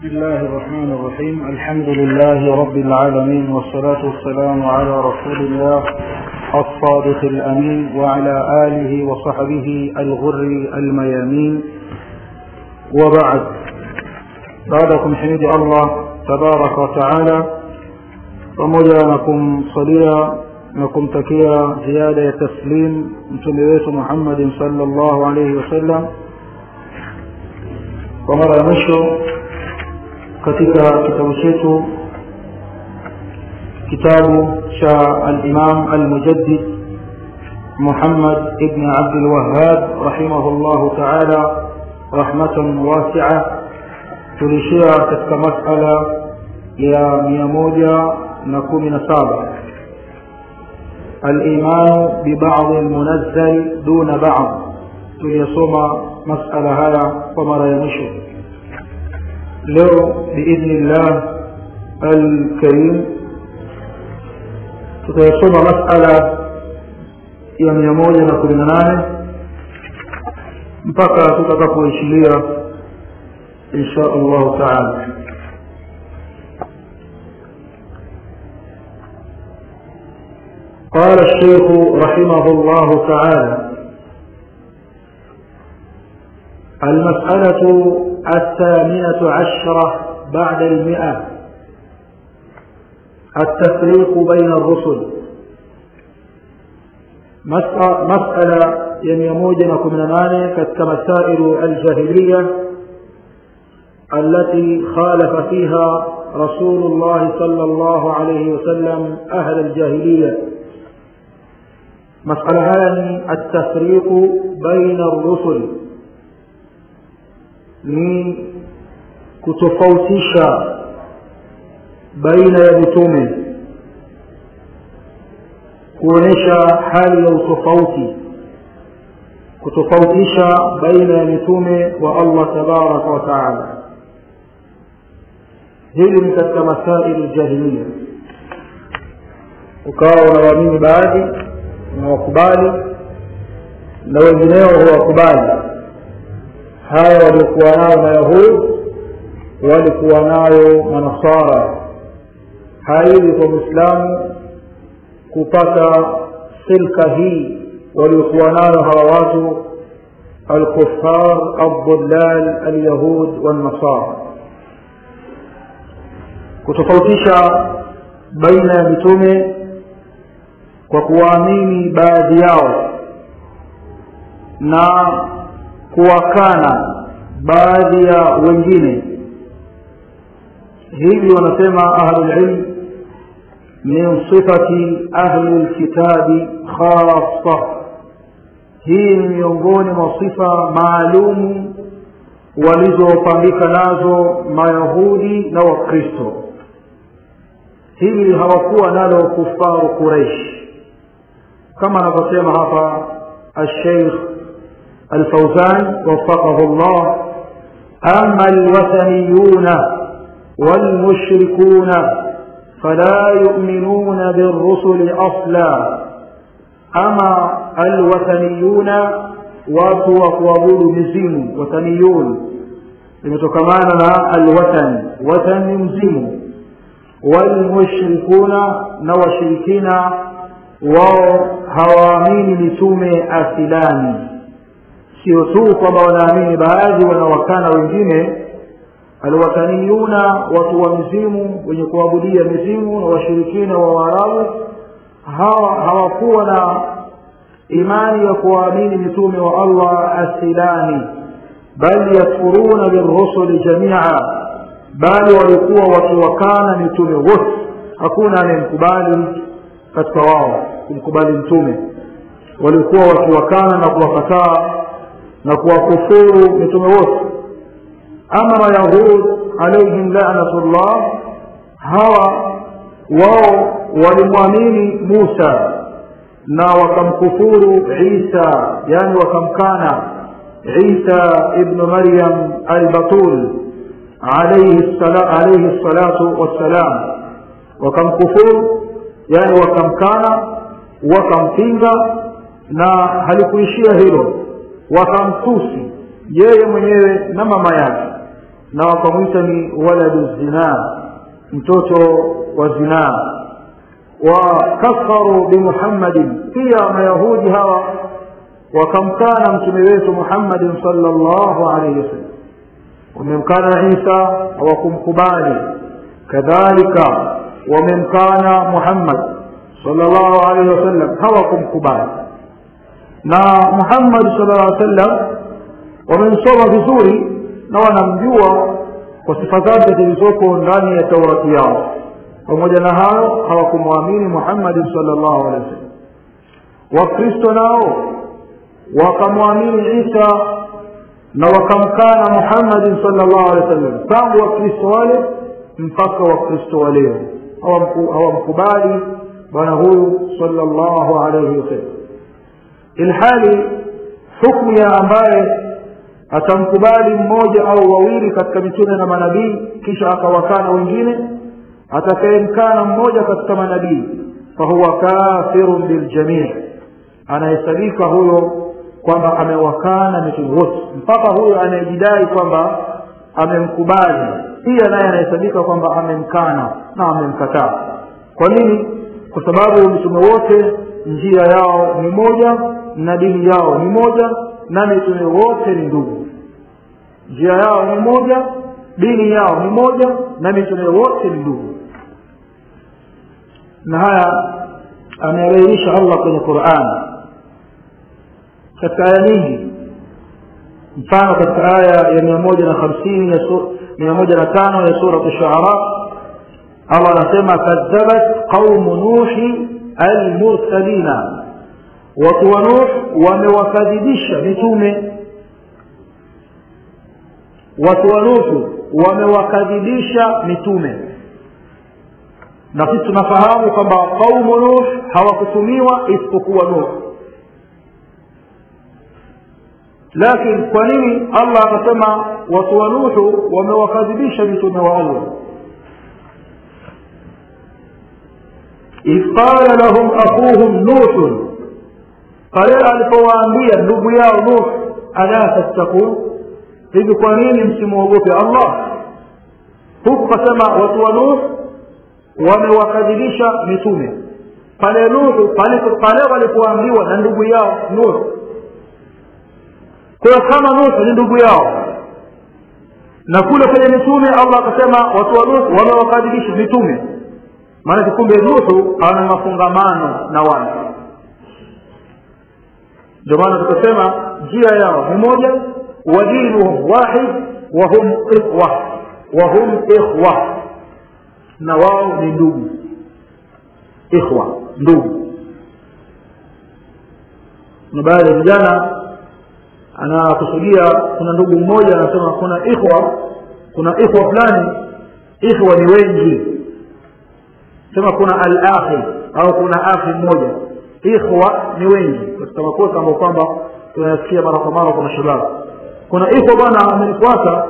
بسم الله الرحمن الرحيم الحمد لله رب العالمين والصلاة والسلام على رسول الله الصادق الأمين وعلى آله وصحبه الغر الميامين وبعد بعدكم حميد الله تبارك وتعالى pamoja na kumsalia na kumtakia ziada ya taslim mtume wetu muhammadin salllahu alaihi wasallam kwa mara ya mwisho katika kitabu chetu kitabu cha alimam almujaddid muhammad ibni abdilwahab rahimahullahu taala rahmatan wasia tulishia katika masala ya mia moja na kumi na saba الإيمان ببعض المنزل دون بعض tuliyasoma masala haya kwa mara ya mwisho leo biidhni llah alkarim tutayasoma masala ya mia moja na kumi na nane mpaka tutakapoishilia insha allahu taala قال الشيخ رحمه الله تعالى المسألة الثامنة عشرة بعد المئة التفريق بين الرسل مسألة يميموجنكم نماني كمسائل الجاهلية التي خالف فيها رسول الله صلى الله عليه وسلم أهل الجاهلية مسألة هذه التفريق بين الرسل ni kutofautisha baina ya mitume kuonyesha hali ya utofauti kutofautisha baina ya mitume wa allah tabaraka wa taala hili ni katika masaili jahiliya ukawa unawaamini baadhi unawakubali na wengineo huwakubali haya waliokuwa nayo mayahudi walikuwa nayo manasara haiwi kwa mwislamu kupata silka hii waliokuwa nayo hawa watu alkufar aldulal alyahud walnasara kutofautisha baina ya mitume kwa kuwaamini baadhi yao na kuwakana baadhi ya wengine hivi wanasema ahlulilm min sifati ahli lkitabi khasa hii ni miongoni mwa sifa maalumu walizopangika nazo mayahudi na wakristo hili hawakuwa nalo kufaru quraish kama anavyosema hapa alsheikh الفوزان وفقه الله أما الوثنيون والمشركون فلا يؤمنون بالرسل أصلا أما الوثنيون watu wa kuabudu mizimu wathaniyun limetokana na alwathan wathan ni mzimu walmushrikuna na washirikina wao hawaamini mitume asilani sio tu kwamba wanaamini baadhi wanawakana wengine alwataniyuna watu wa mizimu wenye kuabudia mizimu na washirikina wa waarabu hawa hawakuwa na imani ya kuwaamini mitume wa allah asilani bal yakfuruna birusuli jamia bali walikuwa wakiwakana mitume wote hakuna anayemkubali katika wao kumkubali mtume walikuwa wakiwakana na kuwakataa na kuwakufuru mitume wote ama mayahud alaihim lanatullah hawa wao walimwamini musa na wakamkufuru isa yani wakamkana isa ibnu maryam albatul alaihi salatu wassalam wakamkufuru yani wakamkana wakampinga na halikuishia hilo wakamtusi yeye mwenyewe na mama yake na wakamwita ni waladu zinaa mtoto wa zinaa wakafaru bimuhammadin pia mayahudi hawa wakamkana mtume wetu muhammadin salllahu alaihi wasallam wamemkana isa hawakumkubali kadhalika wamemkana muhammad salllahu alaihi wasallam hawakumkubali na muhammad sallallahu alaihi wasallam wamemsoma vizuri na wanamjua kwa sifa zake zilizoko ndani ya taurati yao pamoja na hayo hawakumwamini muhammadin salllahu alehi wasallam wakristo nao wakamwamini isa na wakamkana muhammadin salllahu alehi wasallam tangu wakristo wale mpaka wakristo wa leo hawamkubali bwana huyu salllahu alaihi wasallam ilhali hukmu ya ambaye atamkubali mmoja au wawili katika mitume na manabii kisha akawakana wengine atakayemkana mmoja katika manabii fahuwa kafirun biljamii anahesabika huyo kwamba amewakana mitume wote mpaka huyo anayejidai kwamba amemkubali pia naye anahesabika kwamba amemkana na amemkataa kwa nini kwa sababu mitume wote njia yao ni moja na dini yao ni moja na mitume wote ni ndugu njia yao ni moja dini yao ni moja na mitume wote ni ndugu na haya ameabainisha allah kwenye quran katika aya nyingi mfano katika aya ya mia moja na hamsini mia moja na tano ya surat shuara allah anasema kadhabat qaumu nuhi almursalina watu wa nuh wamewakadhibisha mitume watu wa nuhu wamewakadhibisha mitume na sisi tunafahamu kwamba qaumu nuh hawakutumiwa isipokuwa nuh lakini kwa nini allah akasema watu wa nuhu wamewakadhibisha mitume wa allah idh qala lahum akhuhum nuhun pale alipowaambia ndugu yao nuh ala tattakun hivi kwa nini msimwogope allah huku kasema watu wa nuh wamewakadhibisha mitume pale nuhu pale pale walipoambiwa na ndugu yao nuh kwa kama nuh ni ndugu yao na kule kwenye mitume allah akasema watu wa nuh wamewakadhibisha mitume maanake kumbe nuhu ana mafungamano na watu ndio maana tukasema njia yao ni moja ودينهم واحد وهم إخوة وهم إخوة na wao ni ndugu ikhwa ndugu na baadhi ya vijana anakusudia kuna ndugu mmoja anasema kuna ikhwa kuna ikhwa fulani ikhwa ni wengi sema kuna al-akhi au kuna akhi mmoja ikhwa ni wengi katika makosa ambayo kwamba tunayasikia mara kwa mara kwa mashababu kuna ikhwa bwana amenifuata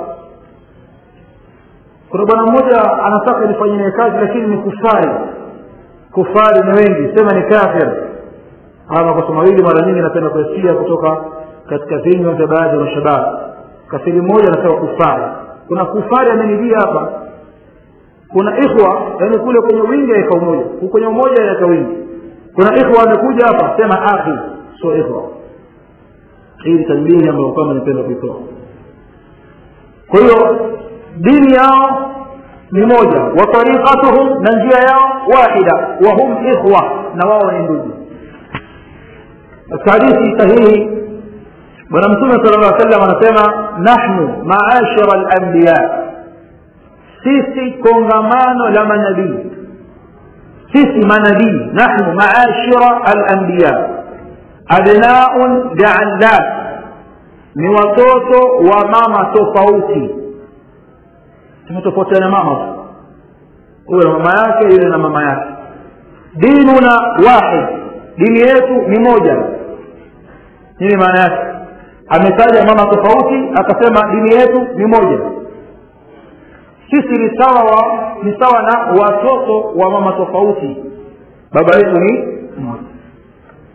kuna bwana mmoja anataka nifanye naye kazi lakini ni kufari kufari ni wengi sema ni kafir haya makosa mawili mara nyingi napenda kusikia kutoka katika vinywa vya baadhi ya mashababu kafiri mmoja anasema kufari kuna kufari amenijia hapa kuna ikhwa yani kule kwenye wingi aika umoja kwenye umoja aika wingi kuna ikhwa amekuja hapa sema akhi sio ikhwa hii ni tanbihi ambayo kwamba nipenda kuitoa kwa hiyo dini yao ni moja wa tariqatuhum na njia yao wahida wa hum ikhwa na wao ni ndugu katika hadithi sahihi bwana mtume sala llah sallam anasema nahnu maashara alanbiya sisi kongamano la manabii sisi manabii nahnu maashira alanbiya abnaun jaallat ni watoto wa mama tofauti tumetofautiana mama huyo na mama yake yule na mama yake dinuna wahid dini yetu ni moja nini maana yake ametaja mama tofauti akasema dini yetu ni moja sisi ni sawa wa ni sawa na watoto wa mama tofauti baba yetu ni mmoja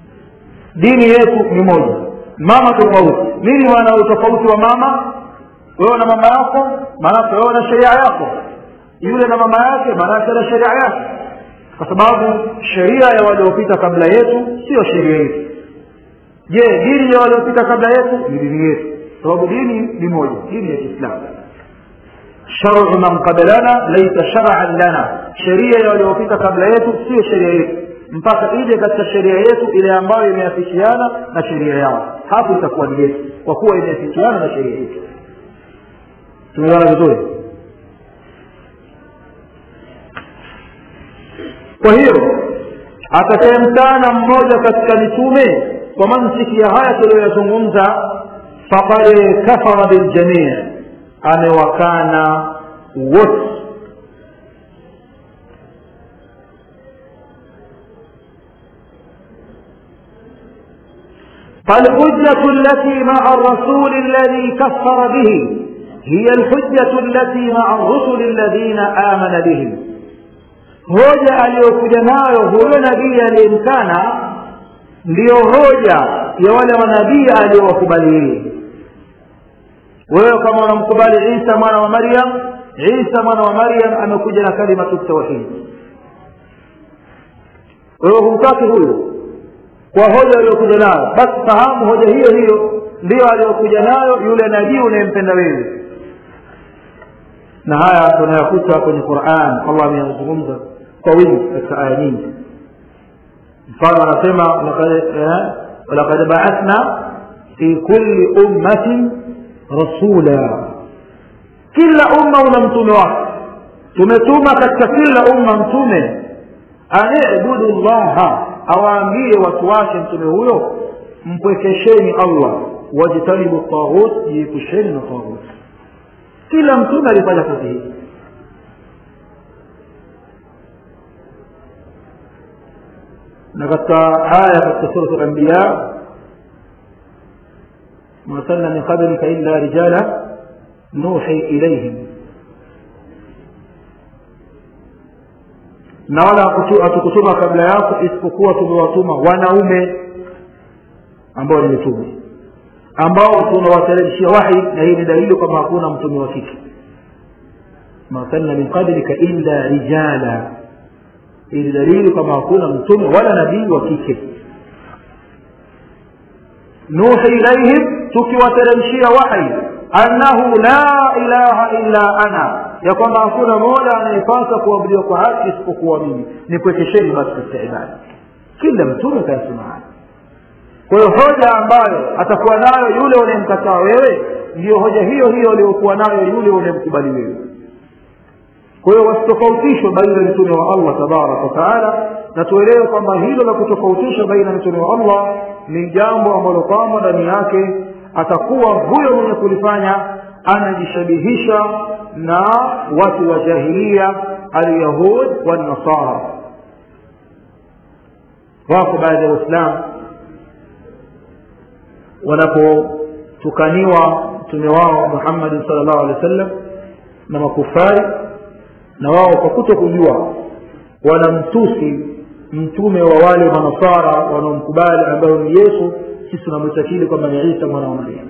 dini yetu ni moja mama tofauti nini maana utofauti wa mama wewe na mama yako maanake wewe na sheria yako yule na mama yake maanake na sheria yake kwa sababu sheria ya waliopita kabla yetu sio sheria yetu je dini ya waliopita kabla yetu ni dini yetu sababu dini ni moja dini ya kiislamu sharu man qablana laisa shar'an lana sheria ya waliopita kabla yetu sio sheria yetu mpaka ije katika sheria yetu ile ambayo imeafikiana na sheria yao hapo itakuwa ni yetu kwa kuwa imeafikiana na sheria yetu tumeona vizuri kwa hiyo atakayemtana mmoja katika mitume kwa mantiki ya haya tuliyoyazungumza faqad kafara biljamii amewakana wote فالحجة التي مع الرسول الذي كفر به هي الحجة التي مع الرسل الذين آمن بهم hoja aliyokuja nayo huyo nabii aliyemkana ndiyo hoja ya wale manabii aliyowakubali yeye wewe kama unamkubali isa mwana wa maryam isa mwana wa maryam amekuja na kalimatu tauhid wewe humtaki huyo kwa hoja aliyokuja nayo basi fahamu hoja hiyo hiyo ndiyo aliyokuja nayo yule nabii unayempenda wewe na haya tunayakuta kwenye quran allah ameyazungumza kwa wingi katika aya nyingi mfano anasema walaqad baathna fi kulli ummatin rasula kila umma una mtume wake tumetuma katika kila umma mtume anibudu llaha awaambie watu wake mtume huyo mpwekesheni allah wajtanibu taghut jiepusheni na taghut kila mtume alifanya kazi hii na katika aya katika surat al-anbiya ma arsalna min qablika illa rijala nuhi ilayhim na wala hatukutuma kabla yako isipokuwa tumewatuma wanaume ambao ni mitume ambao tunawateremshia wahi na hii ni dalili kwamba hakuna mtume wa kike ma arsalna min qablika illa rijala hii ni dalili kwamba hakuna mtume wala nabii wa kike nuhi ilaihim tukiwateremshia wahi annahu la ilaha illa ana ya kwamba hakuna mola anayepasa kuabudiwa kwa haki isipokuwa mimi nikuwekesheni basi katika ibada kila mtume kayasema haya kwa hiyo hoja ambayo atakuwa nayo yule unayemkataa wewe ndiyo hoja hiyo hiyo aliyokuwa nayo yule unayemkubali wewe kwa hiyo wasitofautishwe baina ya mtume wa allah tabaraka wataala na tuelewe kwamba hilo la kutofautisha baina ya mtume wa allah ni jambo ambalo kwamba ndani yake atakuwa huyo mwenye kulifanya anajishabihisha na watu wa jahilia alyahud wanasara wako baadhi ya waislamu wanapotukaniwa mtume wao muhammadin sal llahu alehi wa sallam na makufari na wao kwa kuto kujua wanamtusi mtume wa wale manasara wanaomkubali ambayo ni yesu sisi tunamwitakili kwamba ni isa mwana wa mariam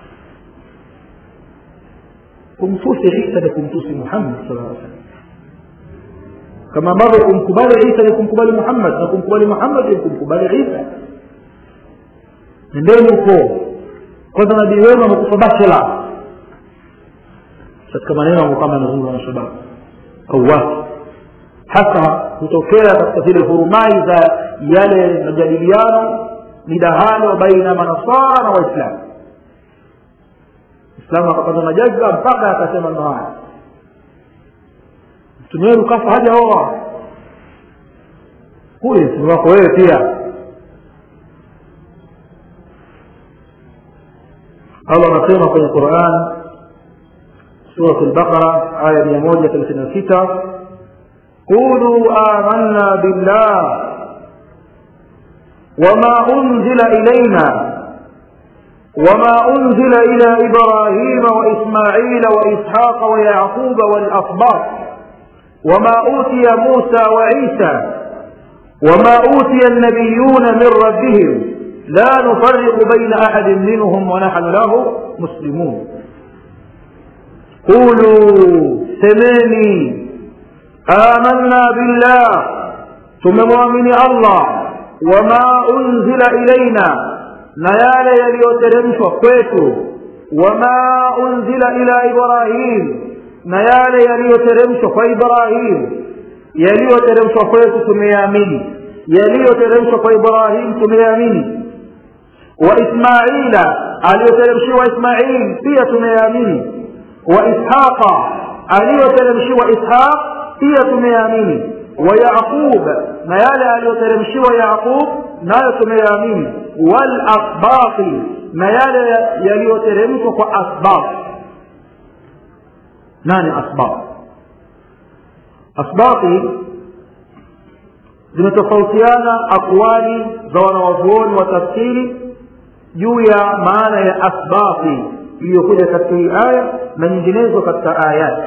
kumtusi isa ni kumtusi muhammad sala aa salam kama ambavyo kumkubali isa ni kumkubali muhammad na kumkubali muhammad ni kumkubali isa nendeni huko kwanza nabii wenu amekufa bachela katika maneno ambayo kama yanazungumza na shababu au watu hasa hutokea katika zile hurumai za yale majadiliano midahalo baina manasara na waislamu islamu akapata na jazba mpaka akasema ndo haya mtume wenu kafa haja oa huyu mtume wako wewe pia allah anasema kwenye quran surat lbaqara aya mia moja thelathini na sita qulu amanna billah وما أنزل إلينا وما أنزل إلى إبراهيم وإسماعيل وإسحاق ويعقوب والأصباط وما أوتي موسى وعيسى وما أوتي النبيون من ربهم لا نفرق بين أحد منهم ونحن له مسلمون qulu semeni amanna billah tumemwamini allah wama unzila ilaina na yale yaliyoteremshwa kwetu wama unzila ila ibrahim na yale yaliyoteremshwa kwa ibrahim yaliyoteremshwa kwetu tumeyaamini yaliyoteremshwa kwa ibrahim tumeyaamini wa ismaila aliyoteremshiwa ismail pia tumeyaamini wa ishaqa aliyoteremshiwa ishaq pia tumeyaamini wa yaqub na yale aliyoteremshiwa yaqub nayo tumeyaamini wal asbaqi na yale yaliyoteremshwa kwa asbaq nani asbaq asbaqi zimetofautiana akwali za wanawazuoni wa tafsiri juu ya maana ya asbaqi iliyokuja katika hii aya na nyinginezo katika ayati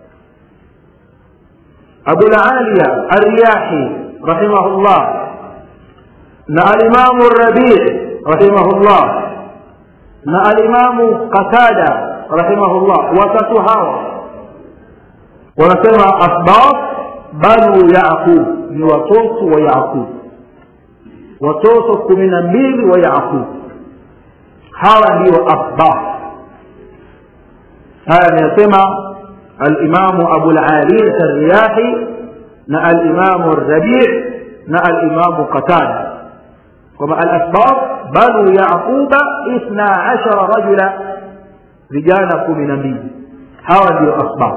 abulaliya arriyahi rahimahullah na alimamu rabii rahimahullah na alimamu qatada rahimahullah watatu hawa wanasema asbab banu yaqub ni watoto wa yaqub watoto kumi na mbili wa yaqub hawa ndio asbab haya anayasema alimamu abulaliya arriyahi na alimamu rabii na alimamu qatada kwamba alasbab banu yaquba ithna ashara rajula vijana kumi na mbili hawa ndio asbab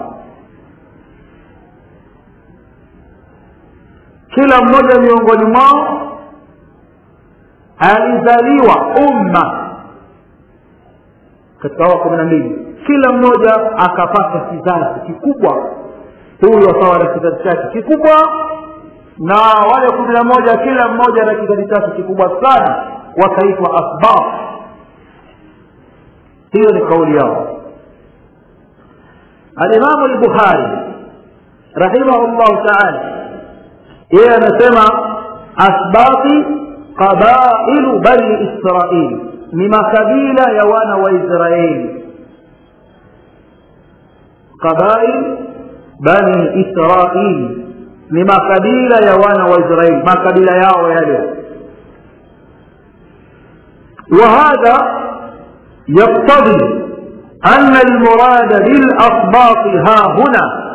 kila mmoja miongoni mwao alizaliwa umma katika hawa kumi na mbili kila mmoja akapata kizazi kikubwa huyu akawa na kizazi chake kikubwa na wale kumi na moja kila mmoja na kizazi chake kikubwa sana wakaitwa asbab hiyo ni kauli yao alimamu lbukhari rahimahullahu taala yeye anasema asbati qabailu bani israil ni makabila ya wana wa israeli qabail bani israil ni makabila ya wana wa israeli makabila yao yale وهذا يقتضي أن المراد بالأصباط ها هنا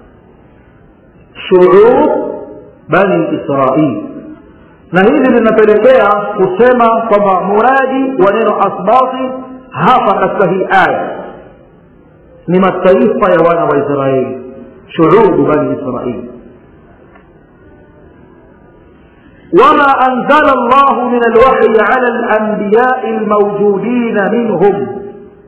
شعوب بني إسرائيل na hili linapelekea kusema kwamba muradi wa neno asbati hapa katika hii aya ni mataifa ya wana wa israeli shuubu bani israili وما أنزل الله من الوحي على الأنبياء الموجودين منهم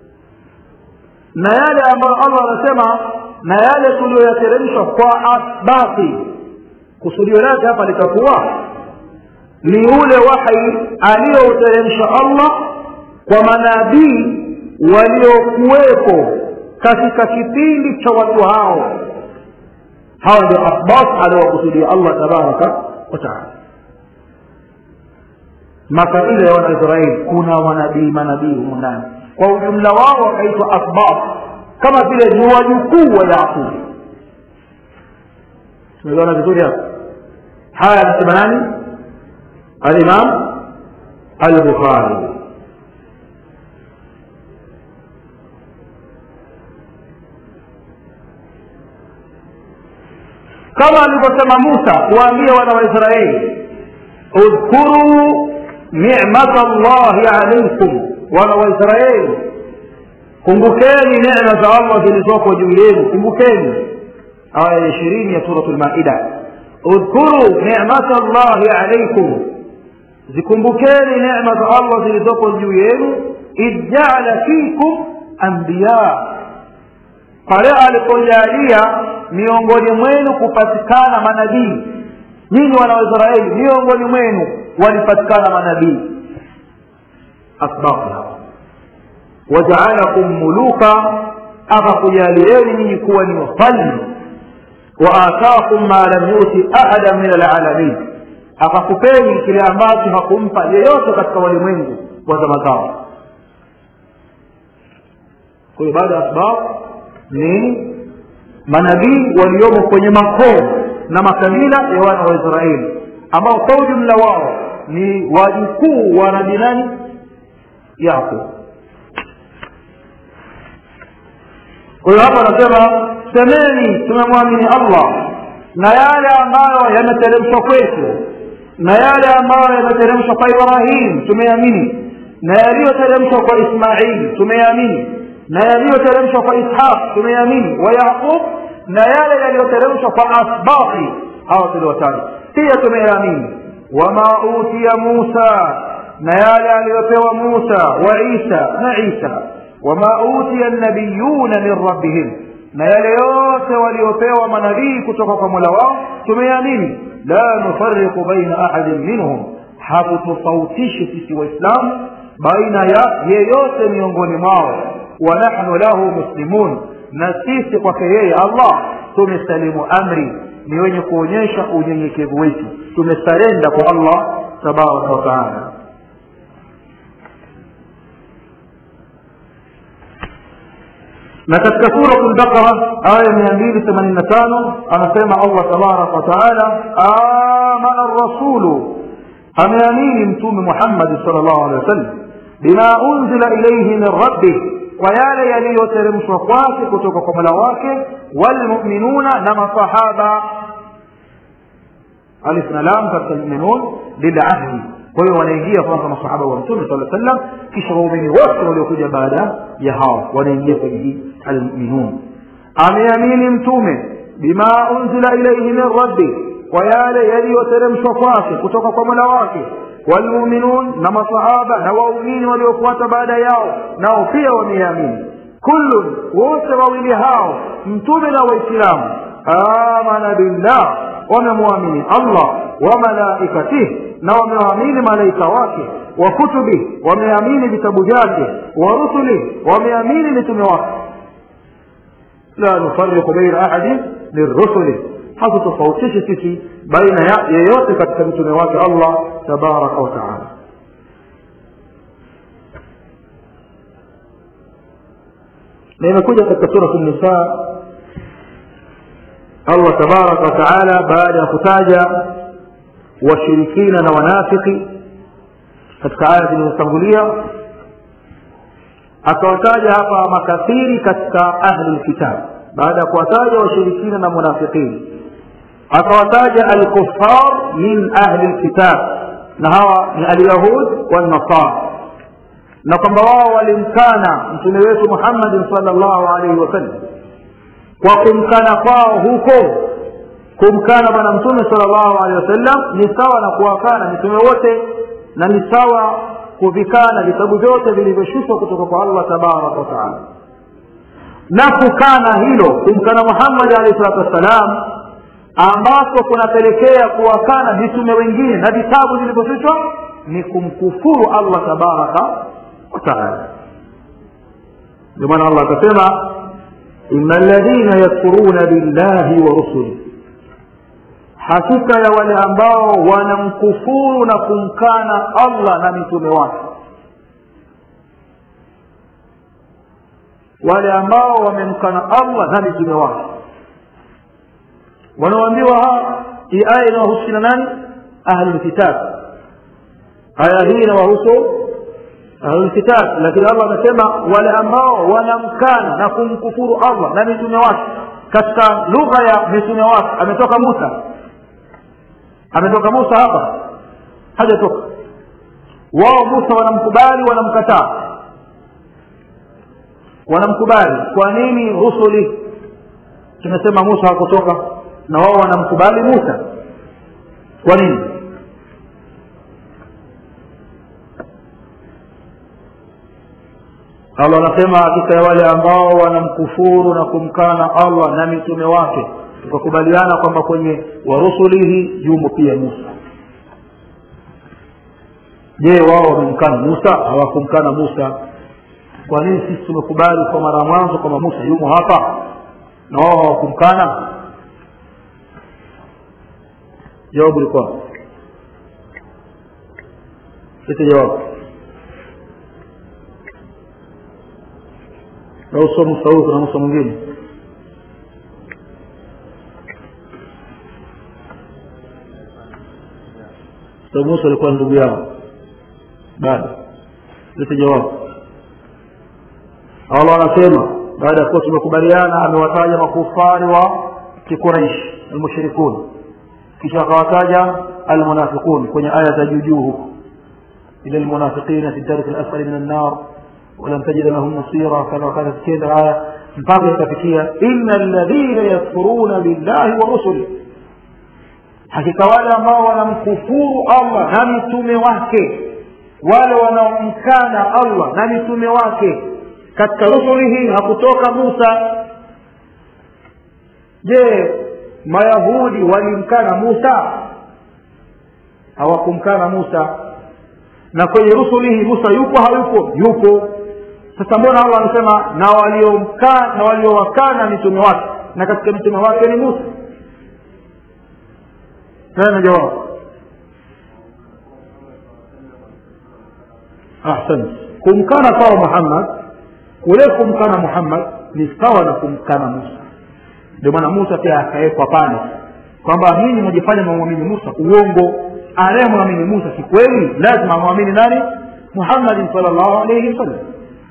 na yale ambayo allah anasema na yale tuliyoyateremsha kwa asbati kusudio lake hapa litakuwa ni ule wahi aliyouteremsha allah kwa manabii waliokuwepo katika kipindi cha watu hao hawa ndio asbat aliowakusudia allah tabaraka wataala makabila ya wanaisraeli kuna manabii manabii humu ndani kwa ujumla wao wakaitwa asbab kama vile ni wajukuu wa yaqubu tumeona vizuri hapo haya anasema nani alimam albukhari kama alivyosema musa kuwaambia wana waisraeli udhkuruu nicmata llahi alaikum wana waisraeli kumbukeni necma za allah zilizoko juu yenu kumbukeni aya ya ishirini ya suratu lmaida udhkuruu nicmata llahi alaikum zikumbukeni necma za allah zilizoko juu yenu id jaala fikum anbiya pale alipojalia miongoni mwenu kupatikana manabii nyinyi wana waisraeli miongoni mwenu walipatikana manabii asbabu hawa wajaalakum muluka akakujalieni nyinyi kuwa ni wafalme waataakum ma lam yuti ahada min alalamin akakupeni kile ambacho hakumpa yeyote katika walimwengu wa zama zao kwa hiyo baada ya asbab ni manabii waliomo kwenye makoo na makabila ya wana wa israeli ambao kwa ujumla wao ni wajukuu wa nabii nani yaqub kwa hiyo hapa anasema semeni tumemwamini allah na yale ambayo yameteremshwa kwetu na yale ambayo yameteremshwa kwa ibrahim tumeamini na yaliyoteremshwa kwa ismaili tumeamini na yaliyoteremshwa kwa ishaq tumeamini wa yaqub na yale yaliyoteremshwa kwa asbati hawa tuliwataja pia tumeamini wama utiya musa na yale aliyopewa musa wa isa na isa wama utiya nabiyuna min rabbihim na yale yote waliopewa manabii kutoka kwa mola wao tumeamini la nufariqu baina ahadin minhum hakutofautishi sisi waislamu baina ya yeyote miongoni mwao wa nahnu lahu muslimun na sisi kwake yeye allah tumesalimu amri ni wenye kuonyesha unyenyekevu wetu tumesarenda kwa allah tabaraka wataala na katika surat lbaqara aya mia mbili themanini na tano anasema allah tabaraka wataala amana rasulu ameamini mtume muhammadi sal llahu alehi wasallam bima unzila ilaihi min rabbih kwa yale yaliyoteremshwa kwake kutoka kwa mola wake walmuminuna na masahaba alif na lam katika lmuminun lilahdi kwa hiyo wanaingia kwanza masahaba wa mtume saa sallam kisha waumini wote waliokuja baada ya hao wanaingia kwenye hii almuminun ameamini mtume bima unzila ilaihi min rabbi kwa yale yaliyoteremshwa kwake kutoka kwa mola wake walmuminun na masahaba na waumini waliofuata baada yao nao pia wameamini kullun wote wawili hao mtume na waislamu amana billah wamemwamini allah wa malaikatih na wameamini malaika wake wa kutubi wameamini vitabu vyake wa rusuli wameamini mitume wake la nufariqu baina ahadin min rusuli hatutofautishi sisi baina ya yeyote katika mtume wake allah tabaraka wataala na imekuja katika surat nisa allah tabaraka wataala baada ya kutaja washirikina na wanafiki katika aya zilizotangulia akawataja hapa makafiri katika ahli lkitab baada ya kuwataja washirikina na munafiqini akawataja alkufar min ahli lkitab na hawa ni alyahud walnasara na kwamba wao walimkana mtume wetu muhammadin sal llahu alaihi wasallam kwa kumkana kwao huko kumkana bwana mtume sal llahu alehi wasallam ni sawa na kuwakana mitume wote na ni sawa kuvikana vitabu vyote vilivyoshushwa kutoka kwa allah tabaraka wataala na kukana hilo kumkana muhammadi alehi salatu wassalam ambapo kunapelekea kuwakana mitume wengine na vitabu vilivyoshushwa ni kumkufuru allah tabaraka wataala ndio maana allah akasema ina ladhina yakfuruna billahi wa rusuli hakika ya wale ambao wanamkufuru na kumkana allah na mitume wake wale ambao wamemkana allah na mitume wake wanaoambiwa hii aya inawahusu na nani ahlulkitab aya hii inawahusu ahlulkitab lakini allah amesema wale ambao wanamkana na kumkufuru allah na mitume wake katika lugha ya mitume wake ametoka musa ametoka musa hapa hajatoka wao musa wanamkubali wanamkataa wanamkubali kwa nini rusuli tumesema musa hakutoka na wao wanamkubali musa kwa nini allah anasema hakika ya wale ambao wanamkufuru na kumkana allah na mitume wake tukakubaliana kwamba kwenye warusulihi yumo pia musa je wao wamemkana musa hawakumkana musa kwa nini sisi tumekubali kwa mara ya mwanzo kwamba musa yumo hapa na wao hawakumkana jawabu likuwa ite jawabu na uso musa huyu kuna musa mwingine sababu musa alikuwa ndugu yao bado lete jawabu allah anasema baada ya kuwa tumekubaliana amewataja makufari wa kiquraish almushrikun kisha akawataja almunafiqun kwenye aya za juu juu huku ila almunafiqina fi darki alasfali min annar ولم تجد لهم نصيرا كما كانت كذا آية mpaka ikafikia inna alladhina yakfuruna billahi wa rusuli hakika wale ambao wanamkufuru allah na mitume wake wale wanaomkana allah na mitume wake katika rusulihi hakutoka musa je mayahudi walimkana musa hawakumkana musa na kwenye rusulihi musa yupo hayupo yupo sasa mbona allah anasema na waliomkana na waliowakana mitume wake na katika mitume wake ni musa tena jawabu ahsant kumkana sawa muhammad kule kumkana muhammad ni sawa na kumkana musa ndio maana musa pia akawekwa pale kwamba nyinyi mwajifanya mwamwamini musa uongo anayemwamini musa si kweli lazima amwamini nani muhammadin sal llahu alaihi wasallam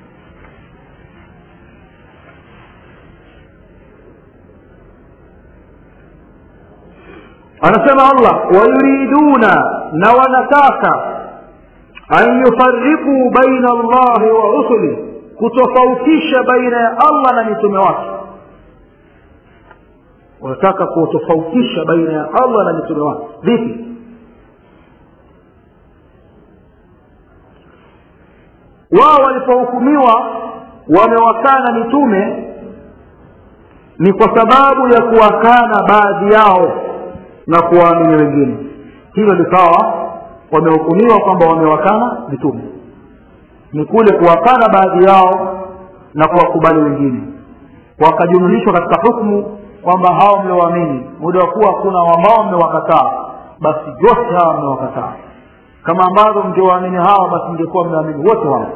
anasema allah wayuriduna na wanataka an yufariquu baina allahi wa rusuli kutofautisha baina ya allah na mitume wake wanataka kutofautisha baina ya allah na mitume wake vipi wao walipohukumiwa wamewakana mitume ni kwa sababu ya kuwakana baadhi yao na kuwaamini wengine hilo likawa wamehukumiwa kwamba wamewakana mitume ni kule kuwakana baadhi yao na kuwakubali wengine wakajumlishwa katika hukmu kwamba hao mliowaamini muda wa kuwa kuna ambao mmewakataa basi wote hawa mmewakataa kama ambavyo mngewaamini hawa basi mngekuwa mmeamini wote wao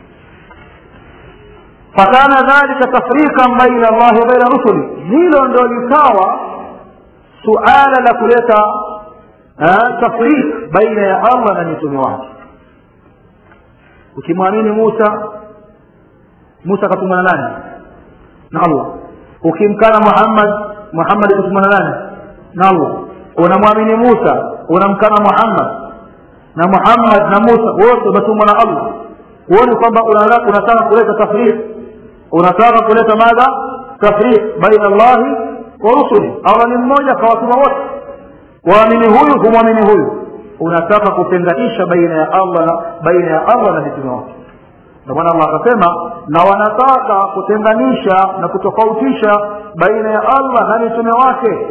fakana dhalika tafriqan baina allahi wa baina rusuli hilo ndo likawa suala la kuleta tafriq baina ya allah na mitume wake ukimwamini musa musa akatumana nani na allah ukimkana muhammad muhammad akatumana nani na allah unamwamini musa unamkana muhammad na muhammad na musa wote wametumwa na allah huoni kwamba unataka kuleta tafriq unataka kuleta madha tafriq baina allahi wa rusuli allah ni mmoja kawatuma wote waamini huyu humwamini huyu unataka kutenganisha baina ya allah na baina ya allah na mitume wake ndio maana allah akasema na wanataka kutenganisha na kutofautisha baina ya allah na mitume wake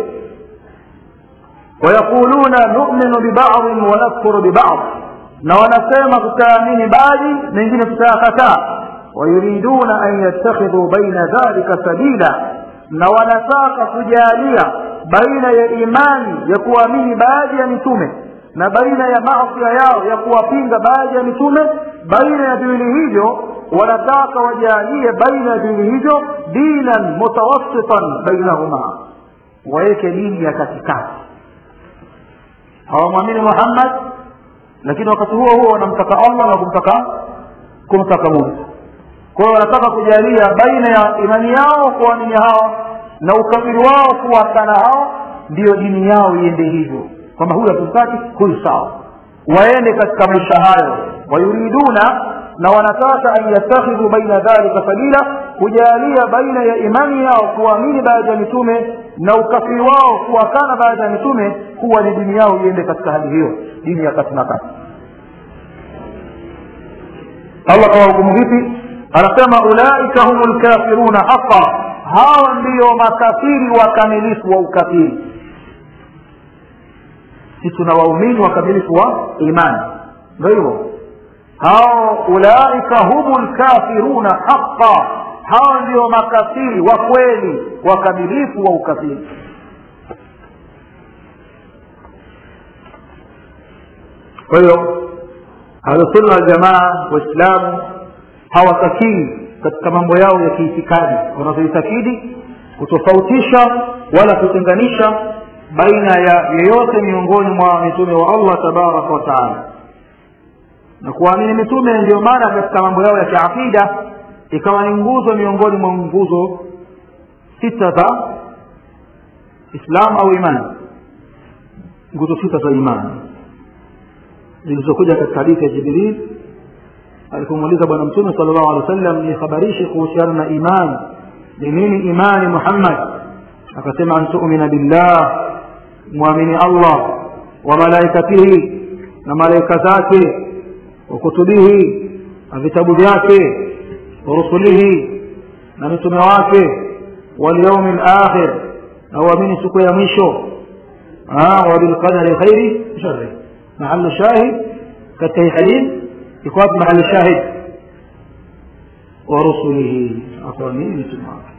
wayaquluna numinu bibadin wanakfuru bibad na wanasema tutaamini baadhi mengine tutayakataa wayuriduna an yattakhidhu baina dhalika sabila na wanataka kujalia baina ya imani ya kuamini baadhi ya mitume na baina ya masia yao ya kuwapinga baadhi ya mitume baina ya viwili hivyo wanataka wajalie baina ya viwili hivyo dinan mutawassitan bainahuma waweke dini ya katikati hawamwamini muhammad lakini wakati huo huo wanamtaka allah na kumtaka kumtaka musa kwa hiyo wanataka kujalia baina ya imani yao kuamini hao na ukafiri wao kuwakana hao ndiyo dini yao iende hivyo kwamba huyu hatumtaki huyu sawa waende katika maisha hayo wayuriduna na wanataka an yattakhidhu baina dhalika sabila kujalia baina ya imani yao kuamini baadhi ya mitume na ukafiri wao kuwakana baadhi ya mitume kuwa ni dini yao iende katika hali hiyo dini ya kati na kati allah kawahukumu vipi anasema ulaika humu lkafiruna haqa hawa ndiyo makafiri wakamilifu wa ukafiri si tuna waumini wakamilifu wa imani ndo hivyo hao ulaika humu lkafiruna haqa hawa ndio makafiri wa kweli wakamilifu wa ukafiri kwa hiyo ahlusunna waljamaa waislamu hawatakii katika mambo yao ya kiitikadi wanazoitakidi kutofautisha wala kutenganisha baina ya yeyote miongoni mwa mitume wa allah tabaraka wataala na kuamini mitume ndio maana katika mambo yao ya kiaqida ikawa ni nguzo miongoni mwa nguzo sita za islam au imani nguzo sita za imani zilizokuja katika hadithi ya jibril alipomuuliza bwana mtume sala llahu alehi wa sallam nihabarishe kuhusiana na imani ni nini imani muhammad akasema an tumina billah mwamini allah wa malaikatihi na malaika zake wa kutubihi na vitabu vyake wa rusulihi na mitume wake walyaumi lakhir na uamini siku ya mwisho wabilqadari khairi shari mahalu shahid katika hii hadith iko wapi mahali shahid wa rusulihi akuamini mitume wake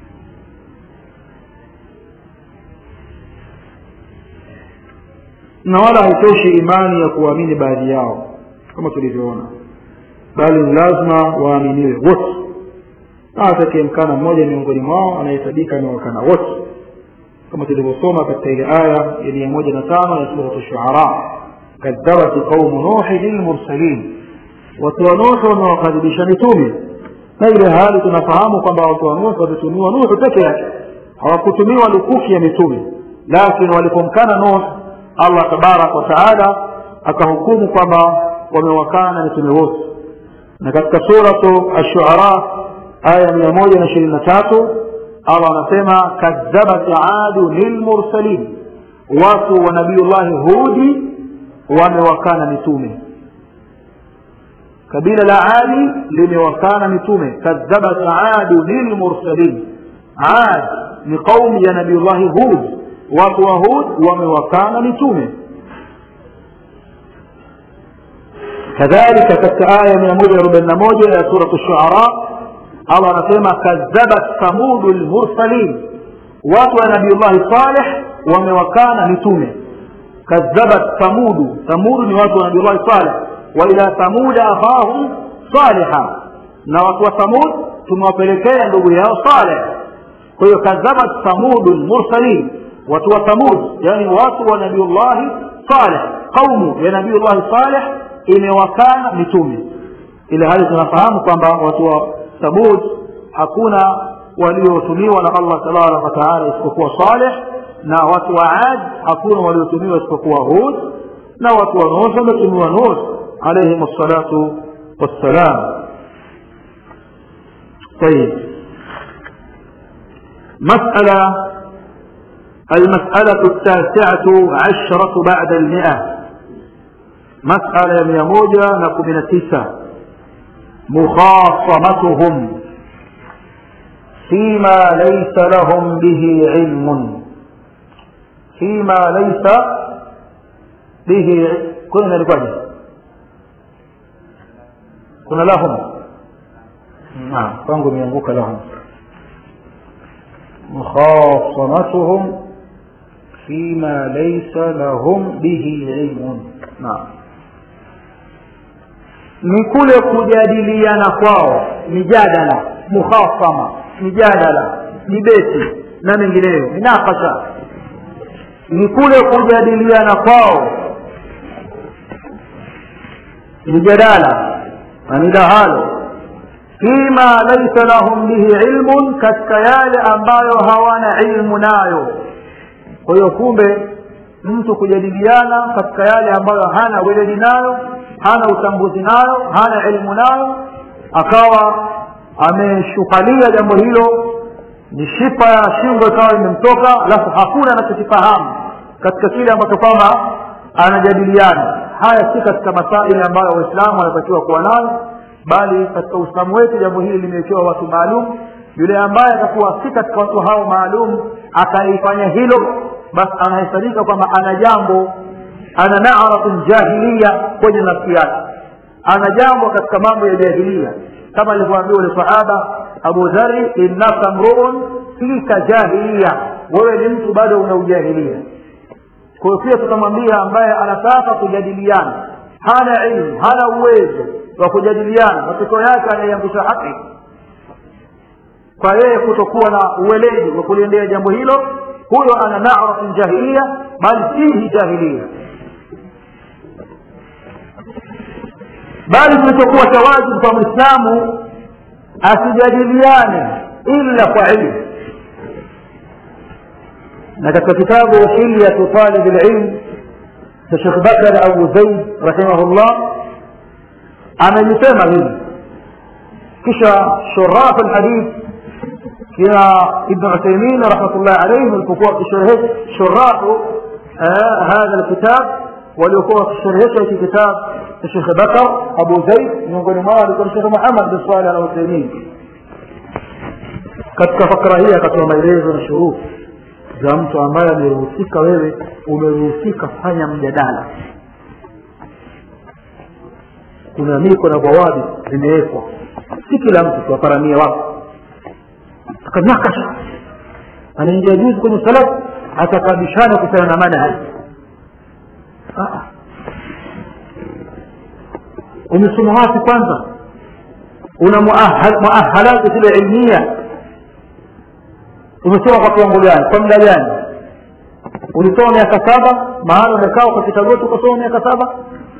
na wala haitoshi imani ya kuamini baadhi yao kama tulivyoona bali ni lazima waaminiwe wote na atakayemkana mmoja miongoni mwao anahesabika amewakana wote kama tulivyosoma katika ile aya ya mia moja na tano ya suratu shuara kadhabat qaumu nuhi lilmursalin watu wa nuhu wamewakadhibisha mitume na ile hali tunafahamu kwamba watu wa nuhu walitumiwa nuhu peke yake hawakutumiwa lukuki ya mitume lakini walipomkana nuh allah tabaraka wataala akahukumu kwamba wamewakana mitume wote na katika suratu ashuara aya mia moja na ishirini na tatu allah anasema kadhabat adu lilmursalin watu wa nabiullahi hudi wamewakana mitume kabila la adi limewakana mitume kadhabat adu lilmursalin ad ni qaumu ya nabiullahi hud watu wa hud wamewakana mitume kadhalika katika aya mia moja arobaini na moja ya suratu shuara allah anasema kadhabat thamudu lmursalin watu wa nabiullahi saleh wamewakana mitume kadhabat thamudu thamudu ni watu wa nabiullahi saleh wa ila thamuda akhahum saliha na watu wa thamud tumewapelekea ndugu yao saleh kwa hiyo kadhabat thamudu lmursalin watu wa thamud yani watu wa nabiullahi saleh qaumu ya nabiullahi saleh imewakana mitume ile hali tunafahamu kwamba watu wa thamud hakuna waliotumiwa na allah tabaraka wataala isipokuwa saleh na watu wa ad hakuna waliotumiwa isipokuwa hud na watu wa nuh wametumiwa nuh alaihim salatu wassalam طيب مسألة المسألة التاسعة عشرة بعد المئة مسألة مية موجة نكو من التسعة مخاصمتهم فيما ليس لهم به علم فيما ليس به كنا نلقاجه كنا لهم نعم kwangu imeanguka lahum مخاصمتهم فيما ليس لهم به علم نعم ni kule kujadiliana kwao mijadala mukhasama mijadala dibeti na mengineyo minakasha ni kule kujadiliana kwao mijadala na midahalo fima laisa lahum bihi ilmun katika yale ambayo hawana ilmu nayo kwa hiyo kumbe mtu kujadiliana katika yale ambayo hana weledi nayo hana utambuzi nayo hana ilmu nayo akawa ameshukalia jambo hilo ni shipa ya shingo ikawa imemtoka alafu hakuna anachokifahamu katika kile ambacho kwamba anajadiliana haya si katika masaili ambayo waislamu wanatakiwa kuwa nayo bali katika uislamu wetu jambo hili limewekewa watu maalum yule ambaye atakuwa si katika watu hao maalum akaifanya hilo basi anahesabika kwamba ana jambo ana naratun jahilia kwenye nafsi yake ana jambo katika mambo ya jahilia kama alivyoambiwa ule sahaba abu dhari innaka mruun fika jahilia wewe ni mtu bado una ujahilia kwa hiyo pia tutamwambia ambaye anataka kujadiliana hana ilmu hana uwezo wa kujadiliana matokeo yake anaiangusha haki kwa yeye kutokuwa na uweledi wa kuliendea jambo hilo huyo ana na'ratun jahiliya bal fihi jahiliya bali kilichokuwa cha wajibu kwa mwislamu asijadiliane illa kwa ilmu na katika kitabu hilyatu talib lilm cha shekh bakar abu zaid rahimahullah amelisema hili kisha shuraf alhadith kina ibn uthaymin rahmatullahi alayhi walipokuwa wakisherehesha shurahu hadha alkitab waliokuwa wakisherehesha hiki kitabu cha shekh bakar abu zaid miongoni mwao alikuwa shekh muhammad bin salih al uthaymin katika fakra hii akatoa maelezo na shuruti za mtu ambaye ameruhusika wewe umeruhusika fanya mjadala kuna miko na bawabi zimewekwa si kila mtu tuwaparamie wako akanakasha anaingia juzi kwenye salaf atakabishana kuhusiana na manhaji umesoma wapi kwanza una muahalati zile ilmia umesoma kwa kiwango gani kwa muda gani ulisoma miaka saba maana umekaa ukapita goti ukasoma miaka saba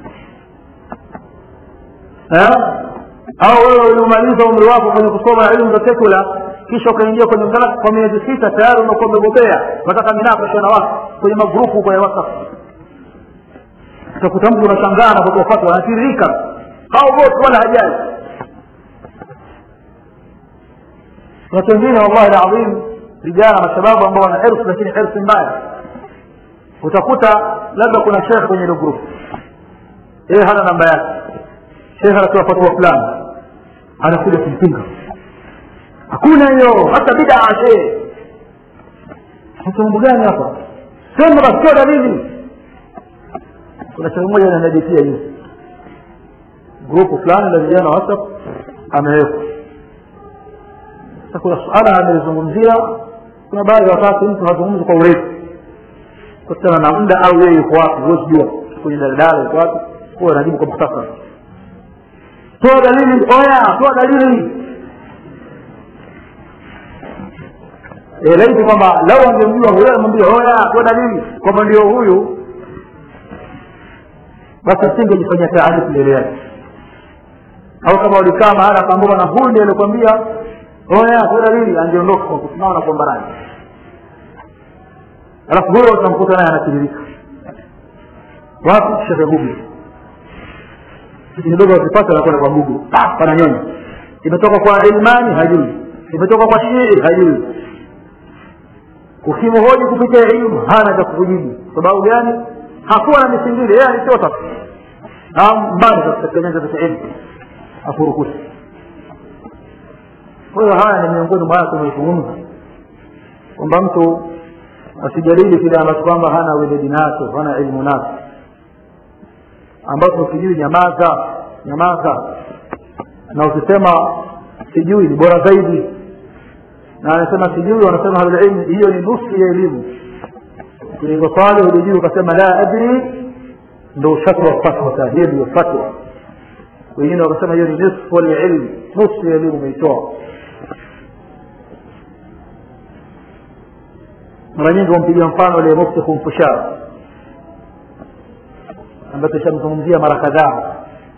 au wewe uliumaliza umri wako kwenye kusoma elimu za sekula kisha ukaingia kwenye mtalaka kwa miezi sita tayari unakuwa umebobea unataka minakasha na watu kwenye magrupu kwenye whatsapp utakuta mtu unashangaa na kutoa fatwa anatiririka au wote wala hajali watu wengine wallahi alazim vijana mashababu ambao wana hirsi lakini hirsi mbaya utakuta labda kuna shekhe kwenye ile grupu yeye hana namba yake shekhe anatoa fatwa fulani anakuja kumpinga hakuna hiyo hata bidaa shehe sasa mambo gani hapa sema basi sio dalili kuna shehe mmoja ananiadikia hiyo grupu fulani la vijana whatsapp amewekwa sasa kuna suala amelizungumzia kuna baadhi ya wakati mtu hazungumzi kwa urefu kutana na muda au yeye yuko wapi huwezi jua kwenye daladala yuko wapi huwa anajibu kwa muhtasari toa dalili oya toa dalili e, laiti kwamba lau angemjua huyo amwambia oya toa dalili kwamba ndio huyu basi asingejifanyia taarifu mbele yake au kama ulikaa mahala akaambiwa na huyu ndiye alikwambia oya toa dalili angeondoka kwa kusimama na kuomba radhi alafu huyo utamkuta naye anatiririka wapi shekhe google kitu kidogo akipata anakwenda kwa google pananyonya imetoka kwa ilmani hajui imetoka kwa shii hajui ukimhoji kupitia ilmu hana cha kukujibu sababu gani hakuwa na misingili yeye alichota mbali katika nyanja za ilmu afurukuta kwa hiyo haya ni miongoni mwa tumezungumza kwamba mtu asijadili kile ambacho kwamba hana weledi nacho hana ilmu nacho ambacho sijui nyamaza nyamaza na ukisema sijui ni bora zaidi na anasema sijui wanasema ahlulilmi hiyo ni nusu ya elimu kuliko swali ulijui ukasema la adri ndo ushatwa fatwa hiyo ndio fatwa wengine wakasema hiyo ni nisfu lilmi nusu ya elimu umeitoa mara nyingi wampigia mfano ile mufti kumfushara ambayo tushamzungumzia mara kadhaa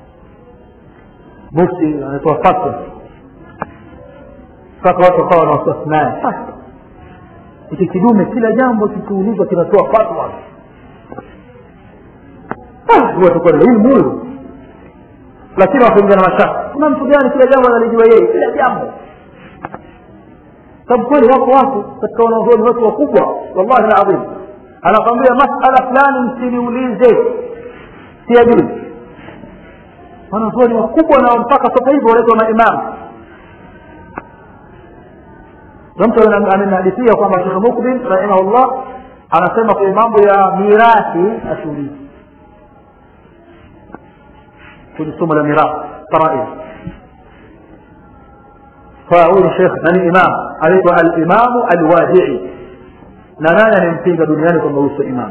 mufti anatoa fatwa mpaka watu wakawa na wasiwasi naye hiki kidume kila jambo kikiulizwa kinatoa fatwa huwa tuko na ilmu huyu lakini wakaingia na mashaka kuna mtu gani kila jambo analijua yeye kila jambo sababu kweli wako watu katika wanazuoni wetu wakubwa wallahi alazim anakwambia masala fulani msiniulize siyajui wanazuoni wakubwa na mpaka sasa hivi wanaitwa maimamu na mtu amenihadithia kwamba shekh mukbil rahimahullah anasema kwenye mambo ya mirathi ashughuliki kwenye somo la mirathi faraid فأقول شيخ من إمام عليك الإمام الواجعي na nani anempinga duniani kwamba huyu sio imam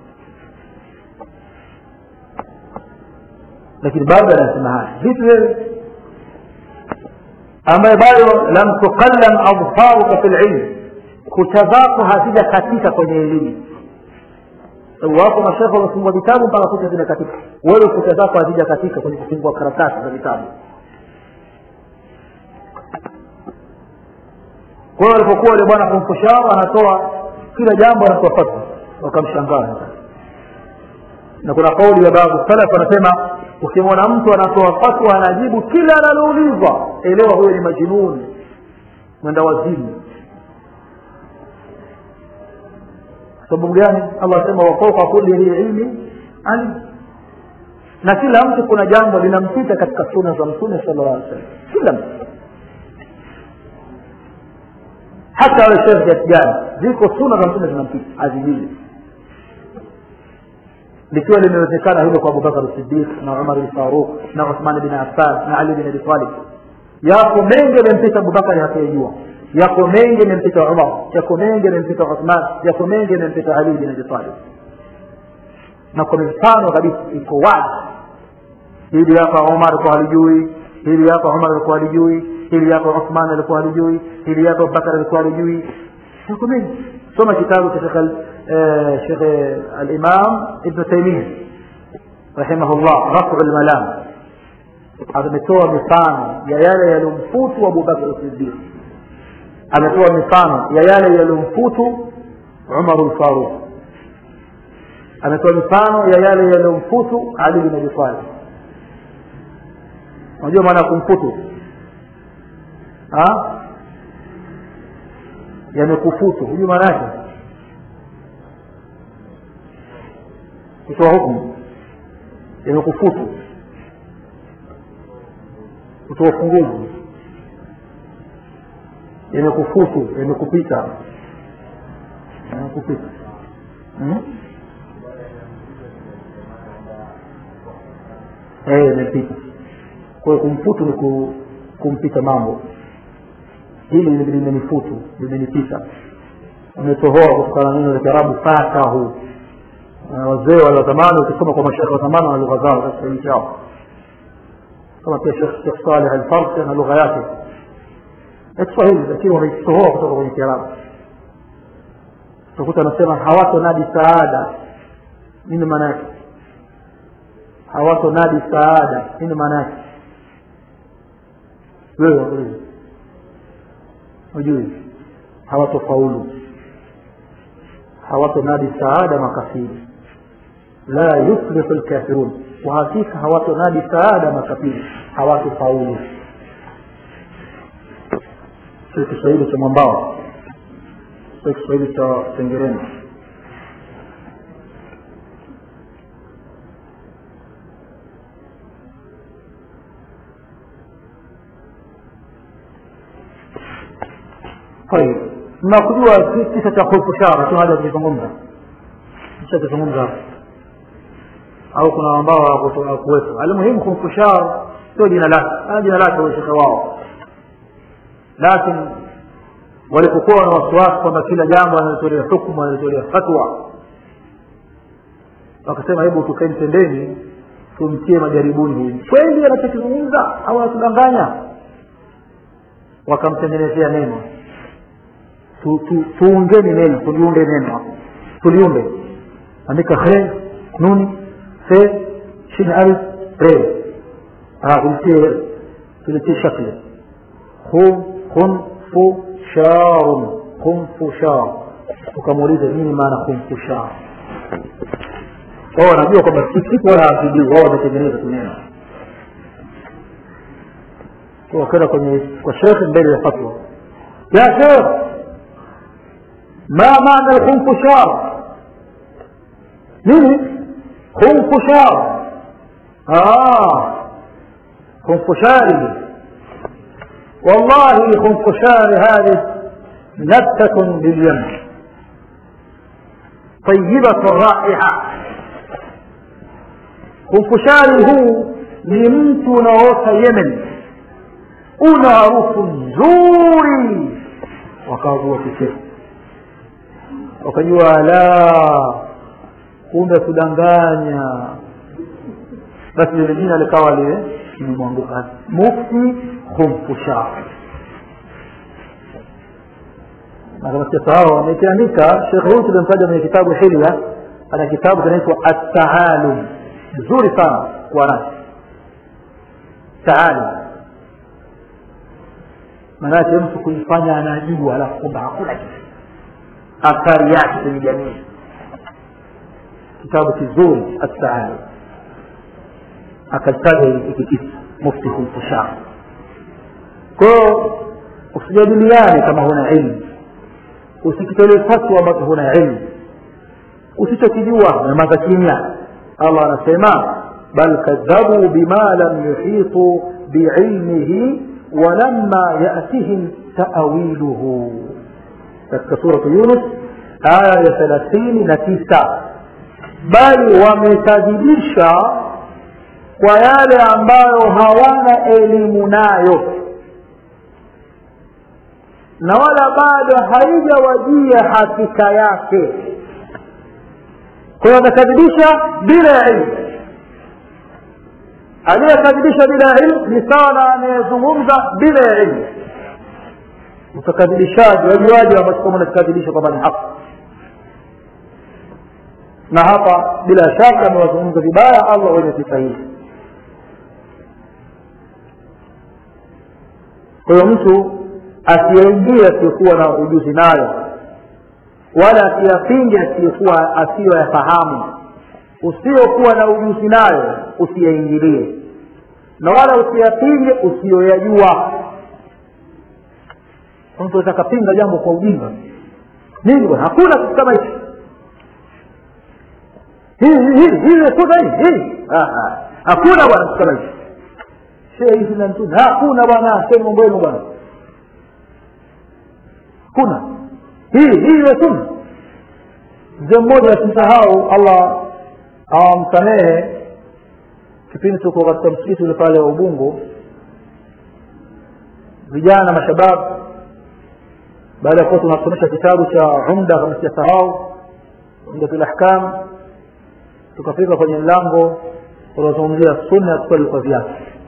lakini bado anasema haya vipi wewe ambaye bado lam tuqallam adfaruka fi lilm kucha zako hazijakatika kwenye elimu sababu wako mashekhe wamefungua vitabu mpaka kucha zimekatika wewe kucha zako hazijakatika kwenye kufungua karatasi za vitabu kwa hiyo alipokuwa yule bwana kumfushara anatoa kila jambo anatoa fatwa wakamshangaa na kuna kauli ya baadhi salaf anasema ukimwona mtu anatoa fatwa anajibu kila analoulizwa elewa huyo ni majinuni mwenda wazimu sababu gani allah asema wafauka kuli dhi ilmi alim na kila mtu kuna jambo linampita katika suna za mtume sala llah alih wasallam kila mtu hata awe shekhe kiasi gani ziko suna za mtume zinampita azijui likiwa limewezekana hilo kwa abubakar sidiq na umar lfaruq na uthman bin affan na ali bin abi talib yako mengi yamempita abubakari hakuyajua yako mengi yamempita umar yako mengi yamempita uthman yako mengi yamempita ali bin abi talib na kwa mifano kabisa iko wazi hili hapa umar alikuwa halijui hili hapa umar alikuwa halijui hili hapa uthman alikuwa halijui hili hapa abubakar alikuwa halijui yako mengi soma kitabu cha shekh شيخ الإمام ابن تيمية رحمه الله رفع الملام ametoa mifano ya yale yaliyomfutu abubakar sidiq ametoa mifano ya yale yaliyomfutu umar lfaruq ametoa mifano ya yale yaliyomfutu ali bin abi talib unajua maana ya kumfutu yamekufutu hujui maana yake kutoa hukumu yamekufutu kutoa funguzi yamekufutu yamekupita yamekupita hmm? eh yamepita kwa hiyo kumfutu ni kumpita mambo hili limenifutu limenipita umetohoa kutokana na neno la kiarabu fatahu wazee wale wa zamani ukisoma kwa mashekhe wa zamani na lugha zao katika nchi yao kama pia shekh saleh alfarsi na lugha yake ya kiswahili lakini wameitohoa kutoka kwenye kiarabu utakuta anasema hawatonadi saada nini maana yake hawatonadi saada nini maana yake wewe wakuliza ujui hawatofaulu hawatonadi saada makafiri la yuflihu lkafirun kwa hakika hawatonadi saada makafiri hawatofaulu sio kiswahili cha mwambao sio kiswahili cha sengereni طيب mnakujua kisa cha khulfushara tu haja kuzungumza kisha kuzungumza au kuna ambao hawakuwepo almuhimu khulfushar sio jina lake jina lake washekhe wao lakini walipokuwa na wasiwasi kwamba kila jambo analitolea hukmu analitolea fatwa wakasema hebu tukeni pembeni tumtie majaribuni huyu kweli anachokizungumza au anatudanganya wakamtengenezea neno tuungeni neno tuliunde neno tuliunde andika he nuni fe shin alif re tulitie tulitie shakli khum khun fu sharun khumfushar ukamuuliza nini maana khumfushar wao wanajua kwamba siku wala hawajui wao wametengeneza tu neno wakaenda kwenye kwa shekhe mbele ya fatwa ya shekh ما معنى الخنفشار نيني خنفشار آه خنفشاري والله خنفشار هذه نبتة باليمن طيبة الرائحة خنفشاري هو لمت نوت يمن una harufu nzuri wakaagua kicheko wakajua la kumbe kudanganya basi lile jina likawa lile limemwanguka mufti khumfushar na kama sijasahau amekiandika shekhe huyu tulimtaja kwenye kitabu hilya ana kitabu kinaitwa attaalum nzuri sana kuwa nacho taalum maanake mtu kuifanya anajua alafu kwamba hakuna kitu athari yake kwenye jamii kitabu kizuri attaalum akataja hiki kitu mufti kuikushara kwao usijadiliane kama huna ilmu usikitolee fatwa ambazo huna ilmu usichokijua nyamaza kimya allah anasema bal kadhabuu bima lam yuhitu biilmihi walamma yatihim taawiluhu katika suratu yunus aya ya thelathini na tisa bali wamekadhibisha kwa yale ambayo hawana elimu nayo na wala bado haijawajia hakika yake kwa hiyo wamekadhibisha bila ya ilmu aliyekadhibisha bila ya ilmu ni sawa na anayezungumza bila ya ilmu utakadhibishaji wajuaji ambacho kama unakadhibisha kwamba ni haki na hapa bila shaka amewazungumza vibaya allah wenye sifa hii kwa hiyo mtu asiyeingia asiyekuwa na ujuzi nayo wala asiyapinge asiyekuwa asiyoyafahamu usiokuwa na ujuzi nayo usiyaingilie na wala usiyapinge usiyoyajua mtu aweza akapinga jambo kwa ujinga nini bwana hakuna kitu kama hichi hii kuna hii hii hakuna bwana kitu kama hichi shee hizi na mtume hakuna bwana shee mambo yenu bwana kuna hii hii iwe sunna mzee mmoja asimsahau allah awamsamehe kipindi tuko katika msikiti ule pale wa ubungo vijana mashabab baada ya kuwa tunasomesha kitabu cha umda kama sijasahau umdatul ahkam tukafika kwenye mlango unazungumzia sunna ya kuswali kwa viatu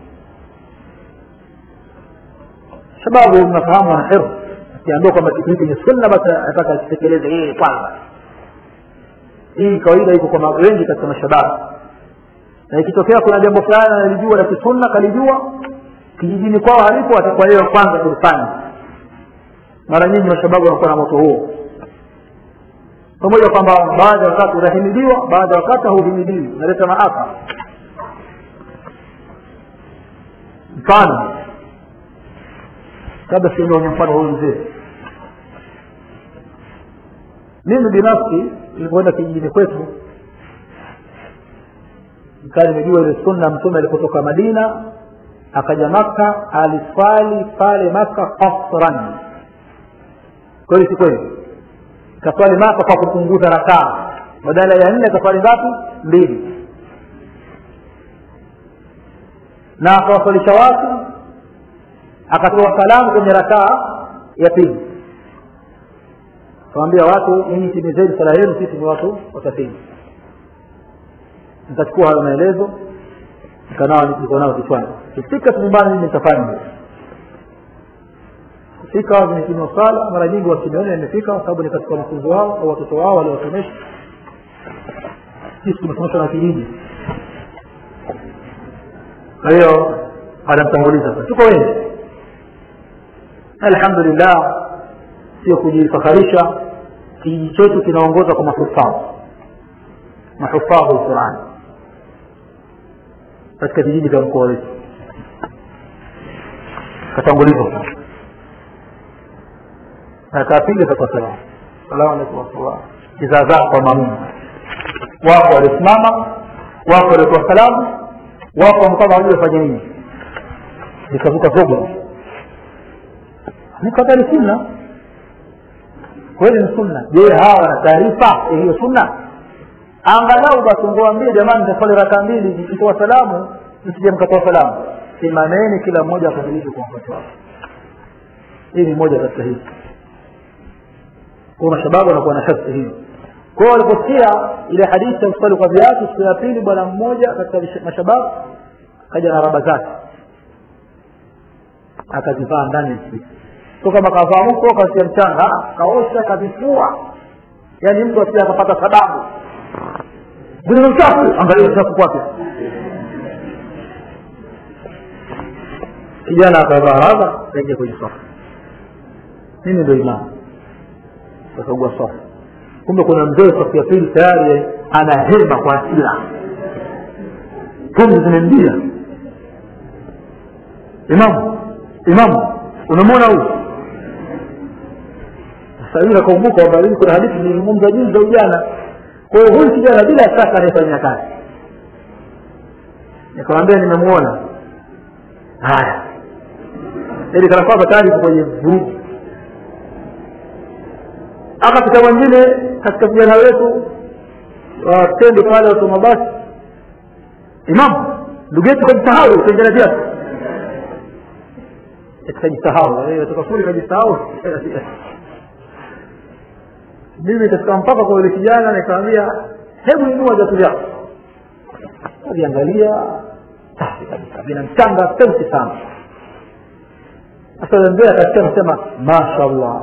shababu mnafahamu ana hirs akiambiwa kwamba kitu hiki ni sunna basi ataka akitekeleze yeye kwanza hii kawaida iko kwa wengi katika mashababu na ikitokea kuna jambo fulani analijua la kisunna kalijua kijijini kwao halipo atakuwa yeye kwanza kulifanya mara nyingi mashababu wanakuwa na moto huo pamoja kwamba baadhi ya wakati unahimidiwa baadhi ya wakati hauhimidiwi unaleta maafa mfano labda siendeonye mfano huyu mzee mimi binafsi nilipoenda kijijini kwetu nikaa nimejua ile sunna mtume alipotoka madina akaja maka aliswali pale maka kasran kweli si kweli kaswali maka kwa kupunguza rakaa badala ya nne kaswali ngapi mbili na akawaswalisha watu akatoa salamu kwenye rakaa ya pili kawambia watu nyinyi timizeni sala yenu sisi ni watu wasafiri nikachukua hayo maelezo nikanao niko nao kichwani kifika nyumbani mimi nitafanya kufika zimetimia sala mara nyingi wakiniona nimefika kwa sababu ni katika wanafunzi wao au watoto wao waliwasomesha sisi tumesomeshwa na kijiji kwa hiyo anamtanguliza tuko wengi alhamdulillah sio kujifakharisha kijiji chetu kinaongoza kwa mahufadhi mahufadhi lquran katika vijiji vya mkoa wetu katangulizwa akapiga kwa salamu salamu alaikum warahmatullah kizaazaa kwa mamumu wako waliosimama wako waliotoa salamu wako wamkama wajua fanya nini nikavuka zogo nikadhani sunna kweli ni sunna je hawa wana taarifa ya hiyo sunna angalau basi ungewaambia jamani nitaswali raka mbili nikitoa salamu msije mkatoa salamu simameni kila mmoja akadhilishe kwa wakati wake hii ni moja katika hizi kwa mashababu wanakuwa na shakti hiyo kwao waliposikia ile hadithi ya kuswali kwa viatu siku ya pili bwana mmoja katika mashababu akaja na raba zake akazivaa ndani ya msikiti so kama kavaa mko kasia mchanga kaosha kavifua yaani mtu asia akapata sababu vile uchafu angalia uchafu kwake kijana akavaa hadha kaingia kwenye safu mimi ndo imamu akagua safu kumbe kuna mzee safu ya pili tayari ana hema kwa asila pumzi zimemjia imamu imamu unamwona huyu sasa yule akakumbuka kwamba hii kuna hadithi nilizungumza juzi za ujana kwa hiyo huyu kijana bila shaka anayefanyia kazi nikamwambia nimemuona haya ili kana kwamba tayari iko kwenye vurugu akapita mwingine katika vijana wetu watendi pale watu mabasi imamu ndugu yetu kajisahau kengele viatu kajisahau tukafuri kajisahau mimi katika mpaka kwa yule kijana nikamwambia hebu inua viatu vyako aliangalia safi kabisa vina mchanga teusi sana sasa mzee akasikia nasema mashallah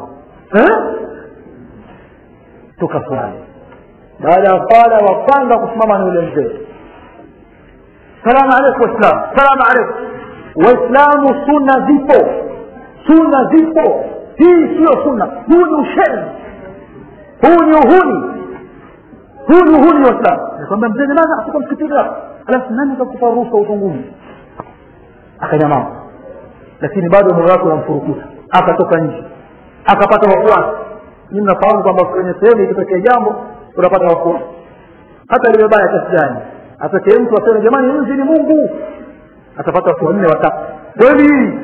tukafurahi baada ya swala wa kwanza kusimama ni yule mzee salamu alaikum waislam salamu alaikum waislamu sunna zipo sunna zipo hii siyo sunna huu ni usheni huu ni uhuni huu ni uhuni waislamu nikwambia mzee namaza atuka msikitini hapo alafu nani kakupa ruhusa utunguni akanyamaza lakini bado moyo wake unamfurukuta akatoka nje akapata wafuasi ni mnafahamu kwamba kwenye sehemu ikitokea jambo unapata wafuasi hata liwe baya kiasi gani atokee mtu aseme jamani nzi ni mungu atapata watu wanne watatu kweli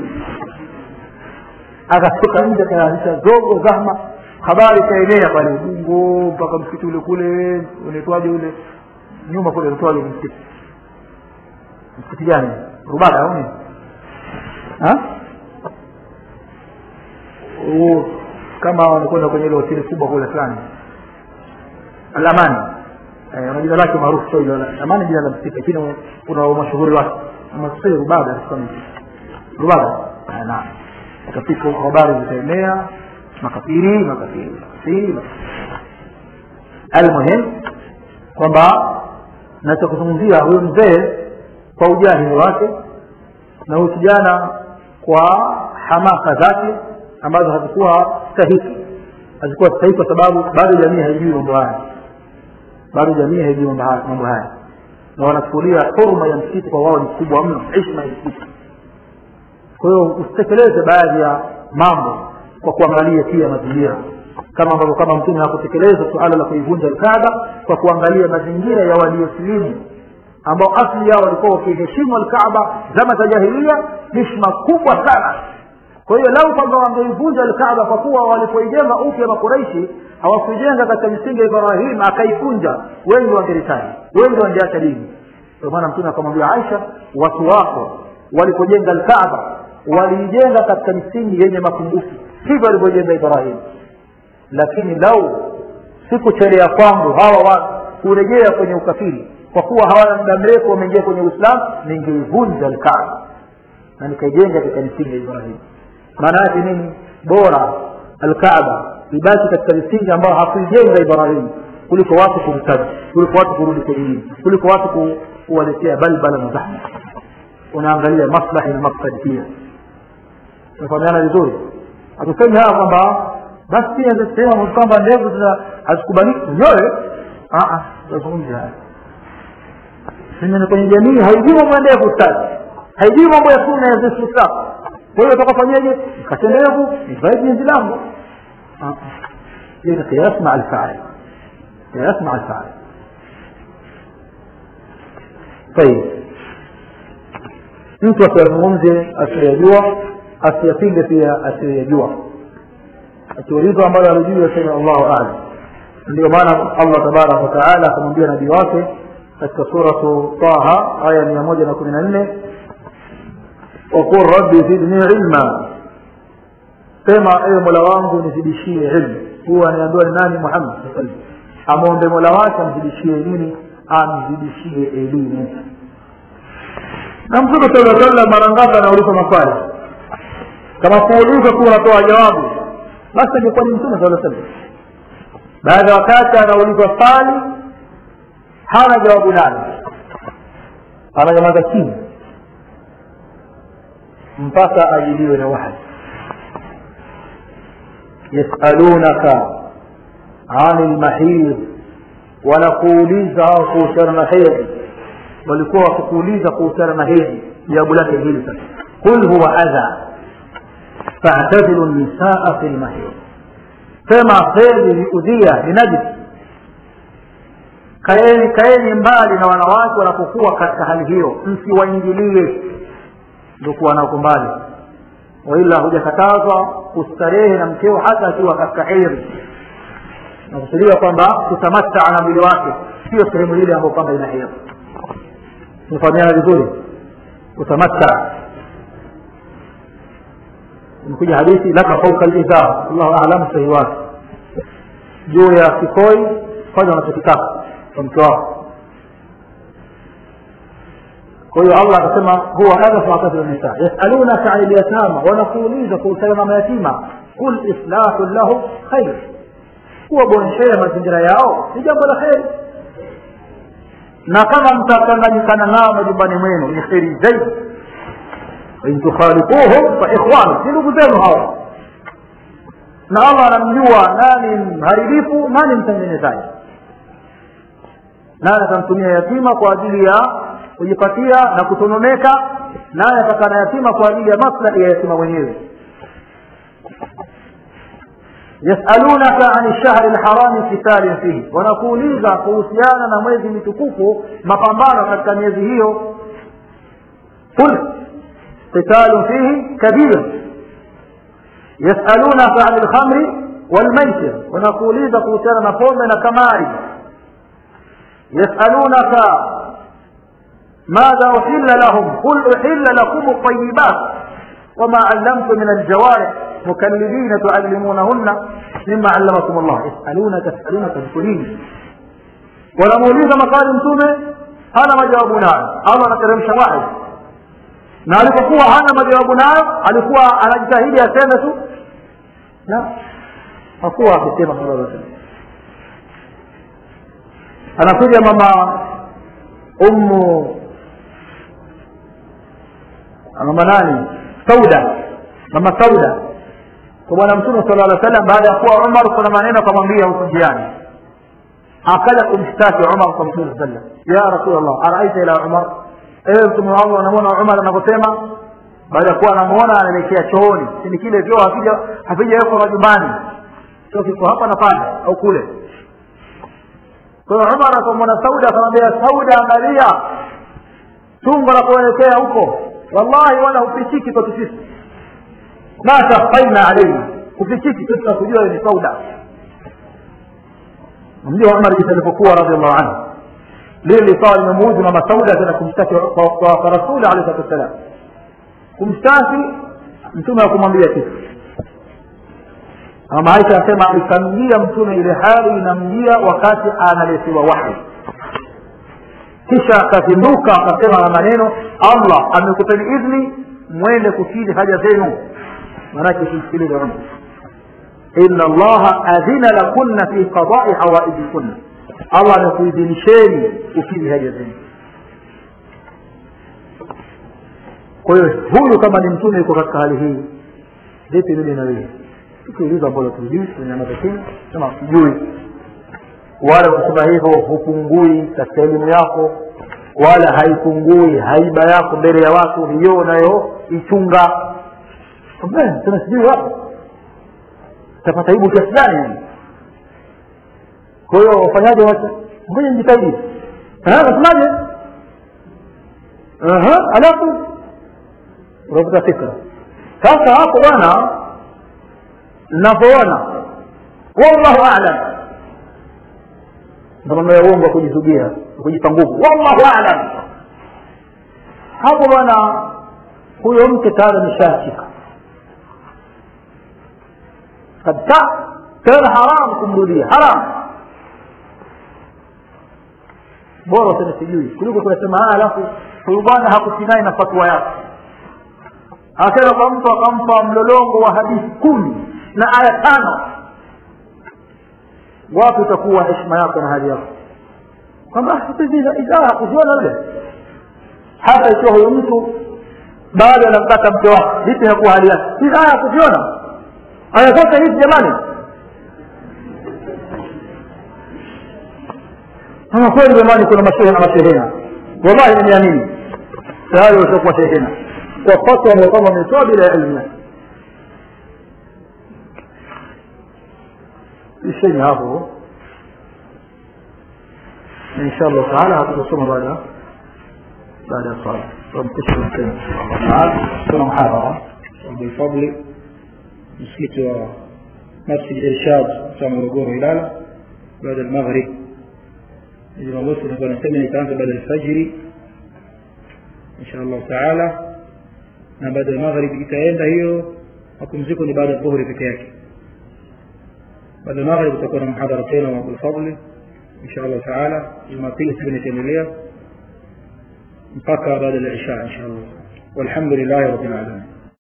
akatoka nje akaanzisha zogo zahma habari ikaenea pale ubungo mpaka msikiti ule kule unaitwaje ule nyuma kule unaitwaje msikiti msikiti gani rubada au nini kama wanakwenda kwenye ile hoteli kubwa kule fulani alamani na jina lake maarufu sio ile amani jina la msikiti lakini kuna mashuhuri wake ama sio rubada kama rubada na ukafika huko habari zitaenea makafiri makafiri makafiri almuhim kwamba nachokuzungumzia huyu mzee kwa ujahili wake na huyu kijana kwa hamasa zake ambazo hazikuwa stahiki hazikuwa stahiki kwa sababu bado jamii haijui mambo haya bado jamii haijui mambo haya na wanachukulia huruma ya msikiti kwa wao ni kubwa mno heshima ya msikiti kwa hiyo usitekeleze baadhi ya mambo kwa kuangalia pia mazingira kama ambavyo kama mtume hakutekeleza suala la kuivunja alkaaba kwa kuangalia mazingira ya waliosilimu ambao asli yao walikuwa wakiheshimu alkaaba zama za jahilia heshima kubwa sana kwa hiyo lau kwamba wangeivunja alkaaba kwa kuwa walipoijenga upya makuraishi hawakuijenga katika misingi ya ibrahim akaikunja wengi wangeritani wengi wangeacha dini ndio maana mtume akamwambia aisha watu wako walipojenga alkaaba waliijenga katika misingi yenye mapungufu hivyo walivyojenga ibrahim lakini lau sikuchelea kwangu hawa watu kurejea kwenye ukafiri kwa kuwa hawana muda mrefu wameingia kwenye uislamu ningeivunja alkaaba na nikaijenga katika misingi ya ibrahim maana yake nini bora alkaaba ibaki katika misingi ambayo hakuijenga ibrahim kuliko watu kumtaji kuliko watu kurudi kwenye dini kuliko watu kuwaletea balbala na zahma unaangalia maslahi na maksadi pia tunafahamiana vizuri hatusemi haya kwamba basi pia sehemu kwamba ndevu hazikubaliki nyoe tazungumzi haya ni kwenye jamii haijui mambo ya ndevu stadi haijui mambo ya sunna ya zesu safu kwa hiyo utakafanyaje nikate ndevu nivae jinzi langu hiyo kias maa alfail kias maa alfail طيب mtu asiyazungumze asiyajua asiyapinge pia asiyajua akiulizwa ambalo alijui aseme allahu alam ndio maana allah tabaraka wataala akamwambia nabii wake katika suratu taha aya mia moja na kumi na nne waqul rabbi zidni ilma sema ewe mola wangu nizidishie ilmu huwa anaambiwa ni nani muhammad amwombe mola wake amzidishie nini amzidishie elimu na mtume sala sallam mara ngapi anauliza maswali kama kuuliza tu unatoa jawabu basi angekuwa ni mtume saa salam baada ya wakati anaulizwa swali hana jawabu nalo ananyamaza chini mpaka ajibiwe na wahi yasalunaka ani lmahid wanakuuliza hao kuhusiana na hedhi walikuwa wakikuuliza kuhusiana na hedhi jawabu lake hili sasa qul huwa adha fa'tazilu nisaa fi lmahid sema hedhi ni udhia ni najis kaeni kaeni mbali na wanawake wanapokuwa katika hali hiyo msiwaingilie ndio kuwa nako mbali waila hujakatazwa kustarehe na mkeo hata akiwa katika heri nakusudiwa kwamba kutamataa na mwili wake sio sehemu ile ambayo kwamba ina heri tumefahamiana vizuri kutamataa imekuja hadithi laka fauka lizar allahu alamu sahihi wake juu ya kikoi fanya unachokitaka kwa mke wako kwa hiyo allah akasema huwa adha faatatu nisa yasalunaka ani lyatama wanakuuliza kuhusiana na mayatima kul islahu lahu khair kuwaboreshea mazingira yao ni jambo la kheri na kama mtachanganyikana nao majumbani mwenu ni kheri zaidi in tukhalifuhum fa ikhwanu si ndugu zenu hawa na allah anamjua nani mharibifu nani mtengenezaji naye atamtumia yatima kwa ajili ya kujipatia na kutononeka naye atakana yatima kwa ajili ya maslahi ya yatima mwenyewe yasalunaka ani lshahri lharami kitalin fihi wanakuuliza kuhusiana na mwezi mitukufu mapambano katika miezi hiyo qul qitalun fihi kabir yasalunaka ani lkhamri walmaisir wanakuuliza kuhusiana na pombe na kamari yasalunaka ماذا أحل لهم قل أحل لكم الطيبات وما علمتم من الجوارح مكلبين تعلمونهن مما علمكم الله يسألونك يسألونك بكلين wanamuuliza makali mtume hana majawabu nayo allah anateremsha wahi na alipokuwa hana majawabu nayo alikuwa anajitahidi aseme tu la hakuwa akisema sallallahu alaihi wasallam anakuja mama ummu mama nani sauda mama sauda kwa bwana mtume sala llah salam baada ya kuwa umar kuna maneno akamwambia huku njiani akaja kumshtaki umar kwa mtume saa sallam ya rasulllah araaita ila umar ewe mtume wa allah unamwona umar anavyosema baada ya kuwa anamuona anaelekea chooni sini kile vyoo havija havijawekwa majumbani sio kiko hapa na pale au kule kwa hiyo umar akamwona sauda akamwambia sauda angalia tumbo la kuelekea huko wallahi wala hufichiki kwetu sisi ma takhfaina alaihi hufichiki sisi tunakujua ni sauda mjua umar jinsi alivyokuwa radiallahu anhu lile likawa limemuudhi mama sauda tena kumshtaki kwa rasuli alehi salatu wassalam kumshtaki mtume akumwambia kitu mama aisha anasema ikamjia mtume ile hali inamjia wakati analetewa wahi kisha akazinduka akasema na maneno allah amekupeni idhni mwende kukidhi haja zenu manake simsikilize umar ina allaha adhina lakunna fi qadai hawaijikunna allah amekuidhinisheni kukidhi haja zenu kwa hiyo huyu kama ni mtume yuko katika hali hii vipi mimi na wewe tukiuliza ambalo tujui tunyamaza chini sema sijui wala kusema hivyo hupungui katika elimu yako wala haipungui haiba yako mbele ya watu hiyo unayoichunga tena sijui wapo utapata aibu kiasi gani kwa hiyo wafanyaje wacha ngoja njitahidi nasemaje alafu unavuta fikra sasa hapo bwana navyoona wallahu alam ndo mambo ya uongo kujizugia kujipa nguvu wallahu alam hapo bwana huyo mke tayari ameshashika kabisa tena haramu kumrudia haramu bora useme sijui kuliko kunasema alafu huyu bwana hakusinai na fatwa yake akaenda kwa mtu akampa mlolongo wa hadithi kumi na aya tano wapi utakuwa heshima yako na hali yako kwamba hizi idhaa hakuziona yule hata ikiwa huyo mtu bado anamtaka mke wake vipi hakuwa hali yake hizi aya hakuziona aya zote hizi jamani ama kweli jamani kuna mashehe na mashehena wallahi nimeamini tayari washakuwa shehena kwa fatwa ambayo kwamba wametoa bila ya elimu yake isheni hapo insha allah taala hatutasoma baada baada ya sala tunamkesha tena kuna muhadhara بالفضل msikiti wa masjid irshad cha morogoro ilala baada ya maghrib jumamosi nilikuwa nasema nitaanza baada ya alfajiri insha allah taala na baada ya maghrib itaenda hiyo mapumziko ni baada ya dhuhuri peke yake baada ya maghrib utakuwa na mhadhara tena wa abulfadli insha allah taala jumapili siku nitaendelea mpaka baada ya isha insha allah walhamdulillahi rabbil alamin